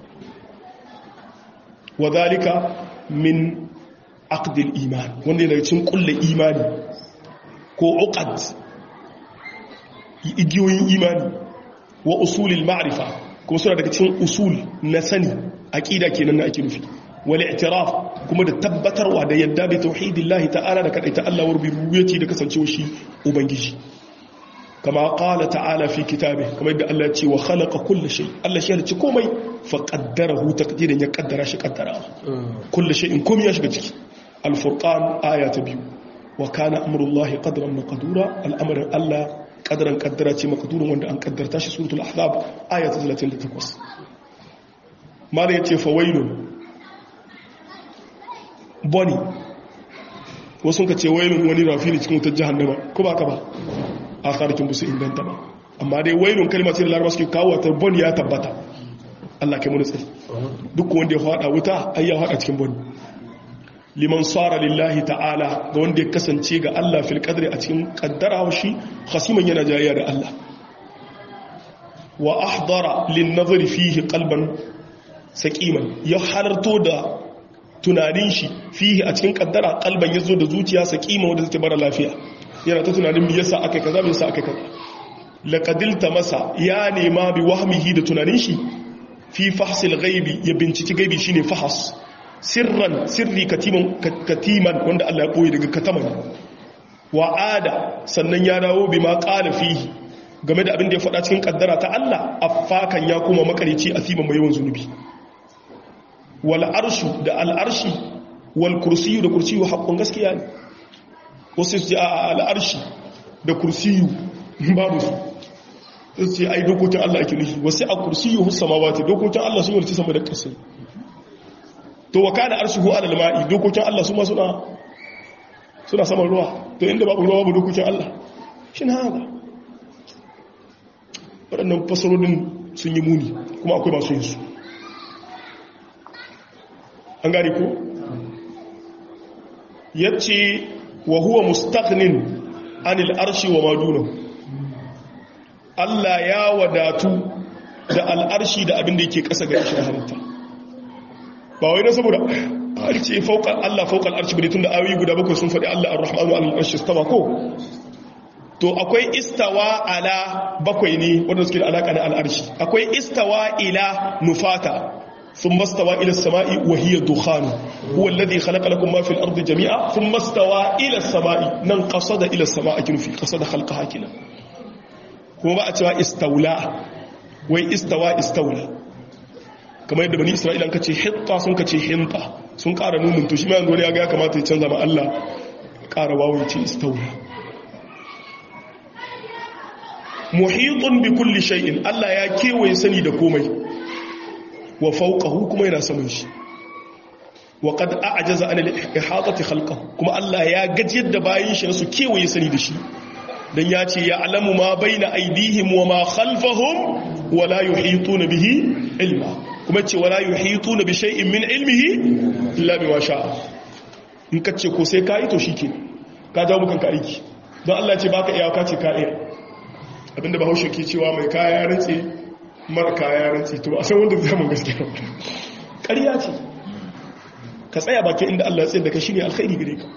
wa zalika min aqdil iman wanda yana cikin kulle imani ko uqad igiyoyin imani wa usulil ma'rifa kuma suna daga cikin usul na sani aqida kenan na ake nufi wal i'tiraf kuma da tabbatarwa da yadda bi tauhidillahi ta'ala da kadaita Allah wa rububiyyati da kasancewa shi ubangiji كما قال تعالى في كتابه كما يدى الله يتي وخلق كل شيء الله شيء يتي كومي فقدره تقديرا يقدر شيء قدره كل شيء كومي يشغل الفرقان آية بيو وكان أمر الله قدرا مقدورا الأمر الله قدرا قدرا مقدورا وان أن قدر تاشي سورة الأحزاب آية 38 ماذا يتي فويل بني wasu ka ce wailun wani rafi ne cikin wutar jahannama ko ba ka ba a tsarikin busu inganta ba amma dai wailun kalmar ce da larabar suke kawo ta bon ya tabbata Allah kai muni tsari duk wanda ya hada wuta ai ya hada cikin bon liman tsara lillahi ta'ala ga wanda ya kasance ga Allah fil qadri a cikin kaddara shi khasiman yana jayayya da Allah wa ahdara lin nazari fihi qalban saqiman ya halarto da tunanin shi fihi a cikin kaddara kalban ya zo da zuciya sa kima wadda take mara lafiya yana ta tunanin me yasa akai kaza me yasa akai kaza laqadilta masa ya nema bi wahmihi da tunanin shi fi fahsil ghaibi ya binciki gaibi shine fahas sirran sirri katiman katiman wanda Allah ya koyi daga kataman wa ada sannan ya dawo bima qala fihi game da abin da ya faɗa cikin kaddara ta Allah affakan ya kuma makarici asiban mai yawan zunubi wal arshu da al arshi wal kursiyu da kursiyu haƙƙun gaskiya ne wasu su ce a al arshi da kursiyu babu su su ce ai dokokin Allah ake nufi wasu a kursiyu hus samawati dokokin Allah sun yi sama da ƙasa to wa kana arshuhu ala al ma'i dokokin Allah su ma suna suna saman ruwa to inda babu ruwa babu dokokin Allah shin haka waɗannan fasarorin sun yi muni kuma akwai masu yin su an gane ko yace wa huwa mustaqnin anil arshi wa maduna Allah ya wadatu da al'arshi da abin da yake ƙasa ga shi halitta ba wai na saboda an ce fauka Allah fauka al'arshi bane tunda ayoyi guda bakwai sun faɗi Allah ar-rahmanu al-arshi istawa ko to akwai istawa ala bakwai ne wanda suke da alaka da al'arshi akwai istawa ila nufata ثم استوى إلى السماء وهي دخان هو الذي خلق لكم ما في الأرض جميعا ثم استوى إلى السماء نن قصد إلى السماء كنو في قصد خلقها كنا هو بقى توا استولى وي استوى استولى كما يدى بني إسرائيل أنك تي حطة سنك تي حنطة سنك أرى نوم تشي ما يقول يا كما تيتشنز مع الله ƙara wawo ce istaula muhitun bi kulli shay'in Allah ya kewaye sani da komai wa fawqahu kuma yana saman shi wa qad a'jaza an al-ihatati khalqahu kuma Allah ya gajiyar da bayin shi su kewaye sani da shi dan ya ce ya alamu ma baina aydihim wa ma khalfahum wa la yuhituna bihi ilma kuma ce wa la yuhituna bi shay'in min ilmihi illa bima sha'a in ka ce ko sai ka yi to shike ka jawo mukan ka aiki don Allah ce baka iya ka ce ka iya abinda bahaushe ke cewa mai kaya ya rantse mara kaya ya rantse to a san wanda zai mun gaskiya ƙarya ce ka tsaya bakin inda Allah ya tsaye da ka shine alkhairi gare ka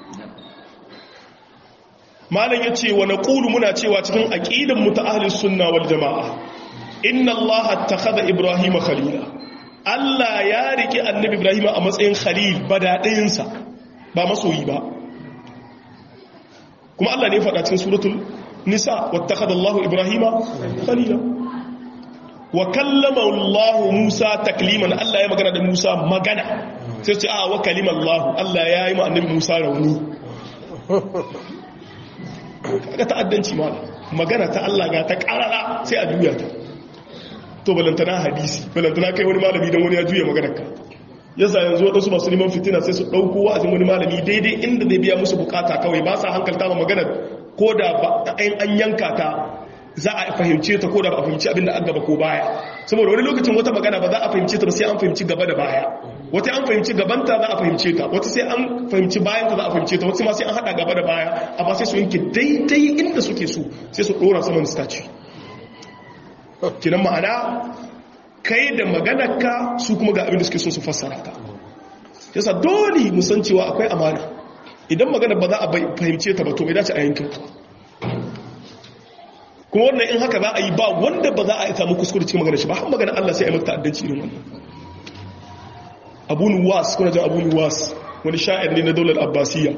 malam yace wa naqulu muna cewa cikin aqidan mu ta ahlus sunna wal jamaa inna Allah attakhadha ibrahima khalila Allah ya riki annabi ibrahima a matsayin khalil badadayinsa ba masoyi ba kuma Allah ne faɗa cikin suratul nisa wattakhadha Allahu ibrahima khalila wa kallama Allah Musa takliman Allah ya magana da Musa magana sai ce a wa kalima Allah Allah ya yi ma annabi Musa rauni kaga ta'addanci ma magana ta Allah ga ta karara sai a juya ta to balantana hadisi balantana kai wani malami dan wani ya juya maganar ka yasa yanzu waɗansu masu neman fitina sai su ɗauko wa'azin wani malami daidai inda zai biya musu bukata kawai ba sa hankalta ma magana ko da an yanka ta za a fahimce ta ko da ba a fahimci abin da an gaba ko baya saboda wani lokacin wata magana ba za a fahimce ta ba sai an fahimci gaba da baya wata an fahimci gabanta za a fahimce ta wata sai an fahimci bayanta za a fahimce ta wata ma sai an haɗa gaba da baya amma sai su yanke daidai inda suke so sai su ɗora saman staci kinan ma'ana kai da maganarka su kuma ga abin da suke so su fassara ta yasa dole musan cewa akwai amana idan magana ba za a fahimce ta ba to bai dace a yankin ta kuma wannan in haka za a yi ba wanda ba za a samu kuskure cikin magana shi ba har magana Allah sai a yi mata addanci irin wannan Abu Nuwas kuna jin Abu Nuwas wani sha'ir ne na daular Abbasiyya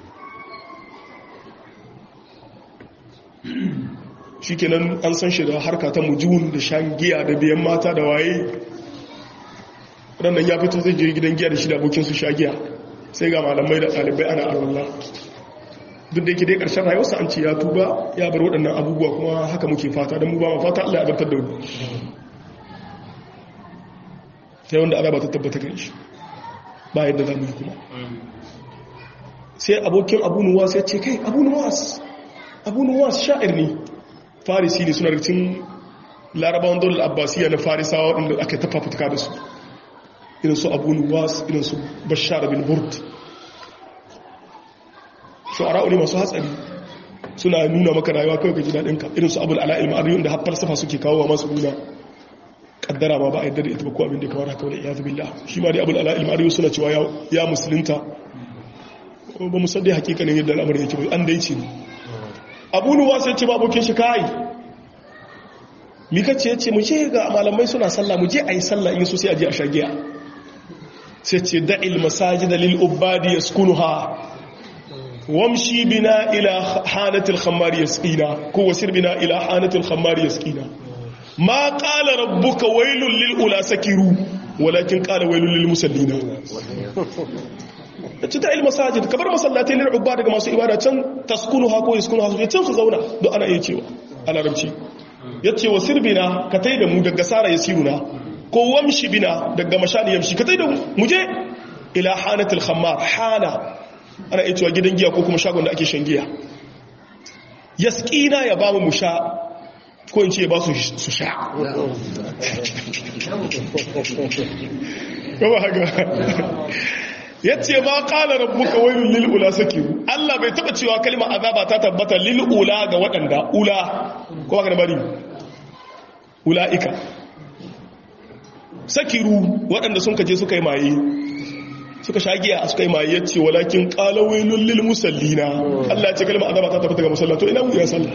shikenan an san shi da harka ta mujun da shan giya da biyan mata da waye rannan ya fito zai je gidan giya da shi da abokin su sha giya sai ga malamai da ɗalibai ana arwallah duk da yake dai ƙarshen rayuwarsa an ce ya tuba ya bar waɗannan abubuwa kuma haka muke fata don mu ba ma fata Allah ya bartar da wani sai wanda ana ba ta tabbata gani shi ba yadda za mu yi kuma sai abokin abu nuwas ya ce kai abu nuwas abu nuwas sha'ir ne farisi ne suna rikin larabawan daular abbasiya na farisawa waɗanda aka tafa fituka da su irin su abu nuwas irin su bashar bin burd shu'ara ne masu hatsari suna nuna maka rayuwa kawai ka ji daɗinka irin su abul ala'il ma'ariyun da haffar safa suke kawo wa masu nuna kaddara ma ba a yadda da ita ba ko abin da ya kamar haka wani iya zubi shi ma dai abul ala'il ma'ariyun suna cewa ya musulunta ba musaddai hakikanin yadda al'amarin yake an dai ce ne abu nuwa sai ce ba abokin shi kai mika ce ce mu je ga malamai suna sallah mu je a yi sallah in so sai a je a shagiya sai ce da'il masajida lil ubadi yaskunuha wamshi bina ila hanatil khammar yasqina ko wasir bina ila hanatil khammar yasqina ma qala rabbuka wailul lil ula sakiru walakin qala wailul lil musallina ci ta ilma sajid kabar masallatai lil ubba daga masu ibada can taskunu ha ko yaskunu ha can su zauna don ana iya cewa a larabci yace wa sirbina ka tai da mu daga sara yasiruna ko wamshi bina daga mashani yamshi ka tai da mu je ila hanatil khammar hana ana iya cewa gidan giya ko kuma shagon da ake shan giya yaskina ya ba mu sha ko in ce ba su su sha kama haka ya ce ma kala rabbuka wailul lil ula sakiru Allah bai taba cewa kalmar azaba ta tabbata lil ula ga waɗanda ula ko haka bari ulaika sakiru waɗanda sun kaje suka yi maye suka shagiya suka yi maye ce walakin qala wailul lil musallina Allah ya ce kalmar azaba ta tabbata ga musalla to ina mu ya sallah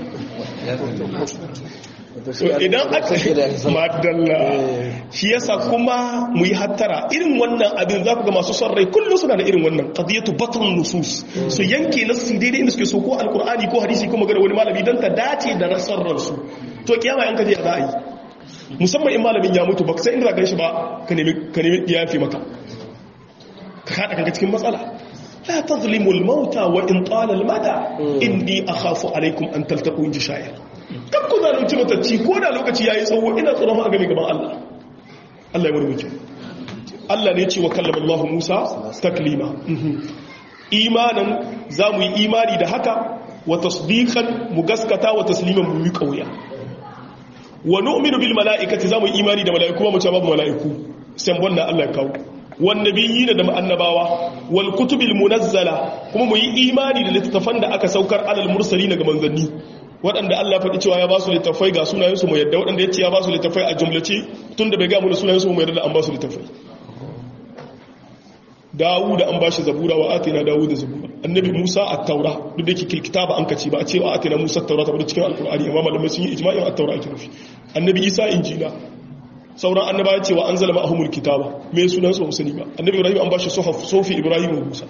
so idan aka madalla shi yasa kuma mu yi hattara irin wannan abin za ku ga masu son rai kullum suna da irin wannan qadiyatu batn nusus su yanke nasu daidai inda suke so ko alqur'ani ko hadisi ko magana wani malami dan ta dace da rasar ransu to kiyama in ka je za a yi musamman in malamin ya mutu baka sai inda za shi ba ka nemi ka nemi yafi maka ka kada kanka cikin matsala la tazlimu al-mauta wa in tala al-mada inni akhafu alaykum an taltaqu inji shayar kan ku zalunci matacci ko da lokaci yayi tsawo ina tsoron a game gaban Allah Allah ya murmuke Allah ne ce wa kallama Allah Musa taklima imanan za mu yi imani da haka wa tasdiqan mu gaskata wa tasliman mu yi kauya wa nu'minu bil mala'ikati za mu yi imani da mala'iku ba mu ce babu mala'iku sai wannan Allah ya kawo wan nabiyina da annabawa wal kutubil munazzala kuma mu yi imani da littattafan da aka saukar alal mursalin ga manzanni waɗanda Allah faɗi cewa ya ba su littafai ga sunayensu mu yadda waɗanda ya ce ya ba su littafai a jumlace tun da bai ga mu sunayensu mu yadda da an ba su littafai dawu da an ba shi zabura wa atina dawu da zabura annabi musa a taura duk da yake kitaba an kace ba a ce wa atina musa taura ta bada cikin alkur'ani amma malamai sun yi ijma'in a taura ake nufi annabi isa injila sauran annaba ya ce wa an zalama ahumul kitaba me sunansu ba musani ba annabi ibrahim an ba shi sofi ibrahim wa musa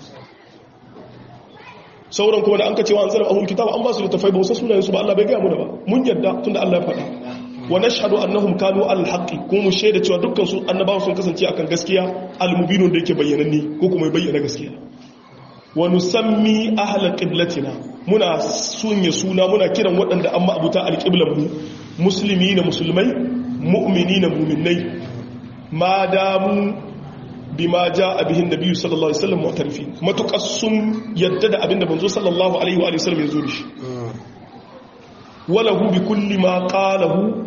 sauran kuma da an ka cewa an zara ahul kitaba an ba su littafai ba wasu sunayensu ba Allah bai gaya muna ba mun yadda tunda Allah ya faɗa wa nashhadu annahum kanu al haqqi kuma mu shaida cewa dukkan su annabawa sun kasance akan gaskiya al mubinun da yake bayyananni ko kuma bayyana gaskiya wa nusammi ahla qiblatina muna sunya suna muna kiran waɗanda amma abuta al qiblan mu musulmi na musulmai mu'mini na mu'minai ma damu bima ja bihin nabiyyu sallallahu alaihi wasallam mu'tarifin matukas sun yadda da abinda manzo sallallahu alaihi wa sallam ya zo da shi walahu bi kulli ma qalahu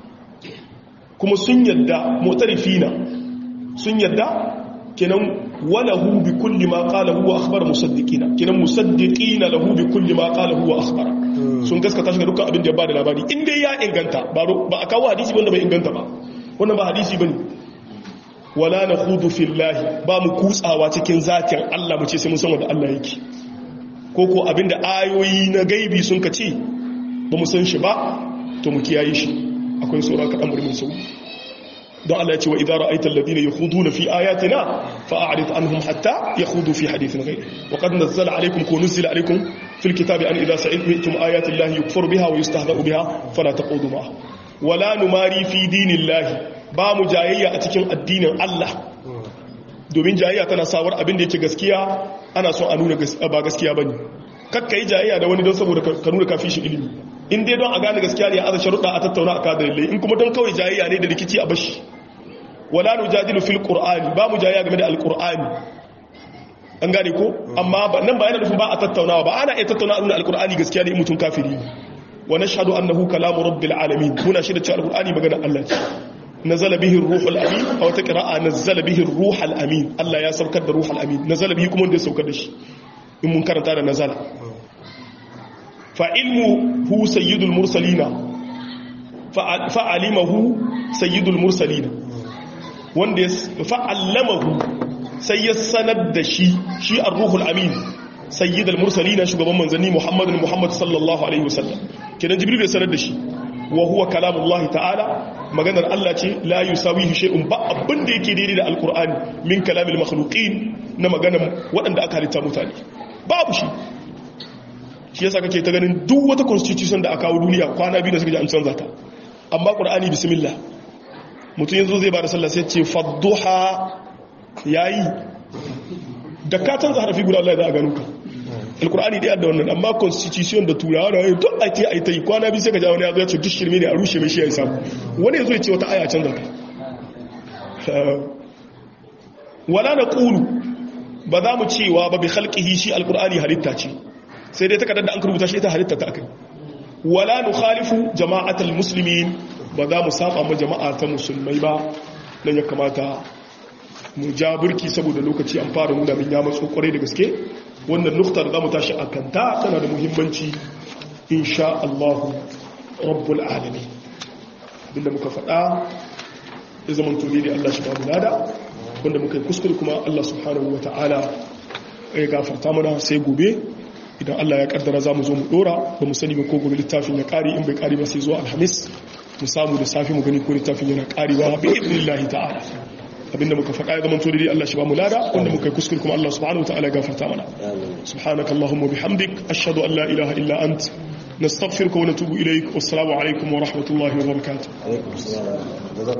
kuma sun yadda mu'tarifina sun yadda kenan walahu bi kulli ma qalahu wa akhbara musaddiqina kenan musaddiqina lahu bi kulli ma qalahu wa akhbara sun gaskata shi ga dukkan abin da ya bada labari in dai ya inganta ba a kawo hadisi wanda bai inganta ba wannan ba hadisi bane wala na hudu fillahi ba mu kutsawa cikin zatin Allah mu ce sai mun san wanda Allah yake ko ko abinda ayoyi na gaibi sun ka ce ba mu san shi ba to mu kiyaye shi akwai sauran kaɗan murmin sau don Allah ya ce wa idara aitar ladina ya hudu na fi ayatina fa'arit anhum hatta ya hudu fi hadithin gai wa qad nazzala alaikum ko nuzila alaikum fil kitabi an idza sa'iltum ayatin lahi yukfar biha wa yustahza'u biha fala taqudu ma wala numari fi dinillahi ba mu jayayya a cikin addinin Allah domin jayayya tana sawar abin da yake gaskiya ana son a nuna ba gaskiya bane kakka yi jayayya da wani don saboda ka nuna kafi shi ilimi in dai don a gane gaskiya ne a sharuɗa a tattauna a kada dalilai in kuma don kawai jayayya ne da rikici a bashi wala nujadilu fil qur'ani ba mu jayayya game da alqur'ani an gane ko amma nan ba yana nufin ba a tattaunawa ba ana iya tattaunawa a alqur'ani gaskiya ne mutum kafiri wa nashhadu annahu kalamu rabbil alamin muna shi da cewa alqur'ani magana Allah ce nazala bihi ruhul amin a wata qira'a nazala bihi ruhul amin Allah ya saukar da ruhul amin nazala bihi kuma wanda ya saukar da shi in mun karanta da nazala fa ilmu hu sayyidul mursalina fa alimahu sayyidul mursalina wanda ya fa'allamahu sai ya sanar da shi shi ar-ruhul amin sayyidul mursalina shugaban manzanni muhammadun muhammad sallallahu alaihi wasallam kenan jibril ya sanar da shi wa huwa kalamullahi ta'ala maganar Allah ce la yusawihi shay'un ba abin da yake daidai da alqur'ani min kalamil makhluqin na maganar waɗanda aka halitta mutane babu shi shi yasa kake ta ganin duk wata constitution da aka kawo duniya kwana biyu da suka ji an canza ta amma qur'ani bismillah mutum yanzu zai ba da sallah sai ce fadduha yayi da ka canza harafi guda Allah ya za a gano ka alkur'ani ɗaya da wannan amma constitution da turawa da wani duk a ce a yi ta yi kwana biyu sai ka ja wani ya zo ya ce duk shirme ne a rushe mai shi ya yi samu wani ya zo ya ce wata aya canza ta wala na ƙulu ba za mu cewa ba bi halƙihi shi alkur'ani halitta ce sai dai takardar da an rubuta shi ita halitta ta akai wala nu khalifu jama'atul muslimin ba za mu saba ma jama'a ta musulmai ba dan ya kamata mu ja burki saboda lokaci an fara nuna min ya matso kwarai da gaske wannan nuktar za mu tashi a kanta tana da muhimmanci insha Allah rabbul alamin abinda muka faɗa ya zama tuni da Allah shi ba mu lada wanda muka yi kuskure kuma Allah subhanahu wata'ala ya gafarta mana sai gobe idan Allah ya kaddara za mu zo mu dora ba mu sani ba ko gobe littafin ya kare in bai kare ba sai zuwa alhamis mu samu da safi mu gani ko littafin yana karewa bi idnillahi ta'ala abinda muka faɗa ya zama to dai Allah shi ba mu lada wanda muka yi kuskure kuma Allah subhanahu wata'ala ya gafarta mana subhanakallahumma bihamdik ashhadu an la ilaha illa ant نستغفرك ونتوب إليك والسلام عليكم ورحمة الله وبركاته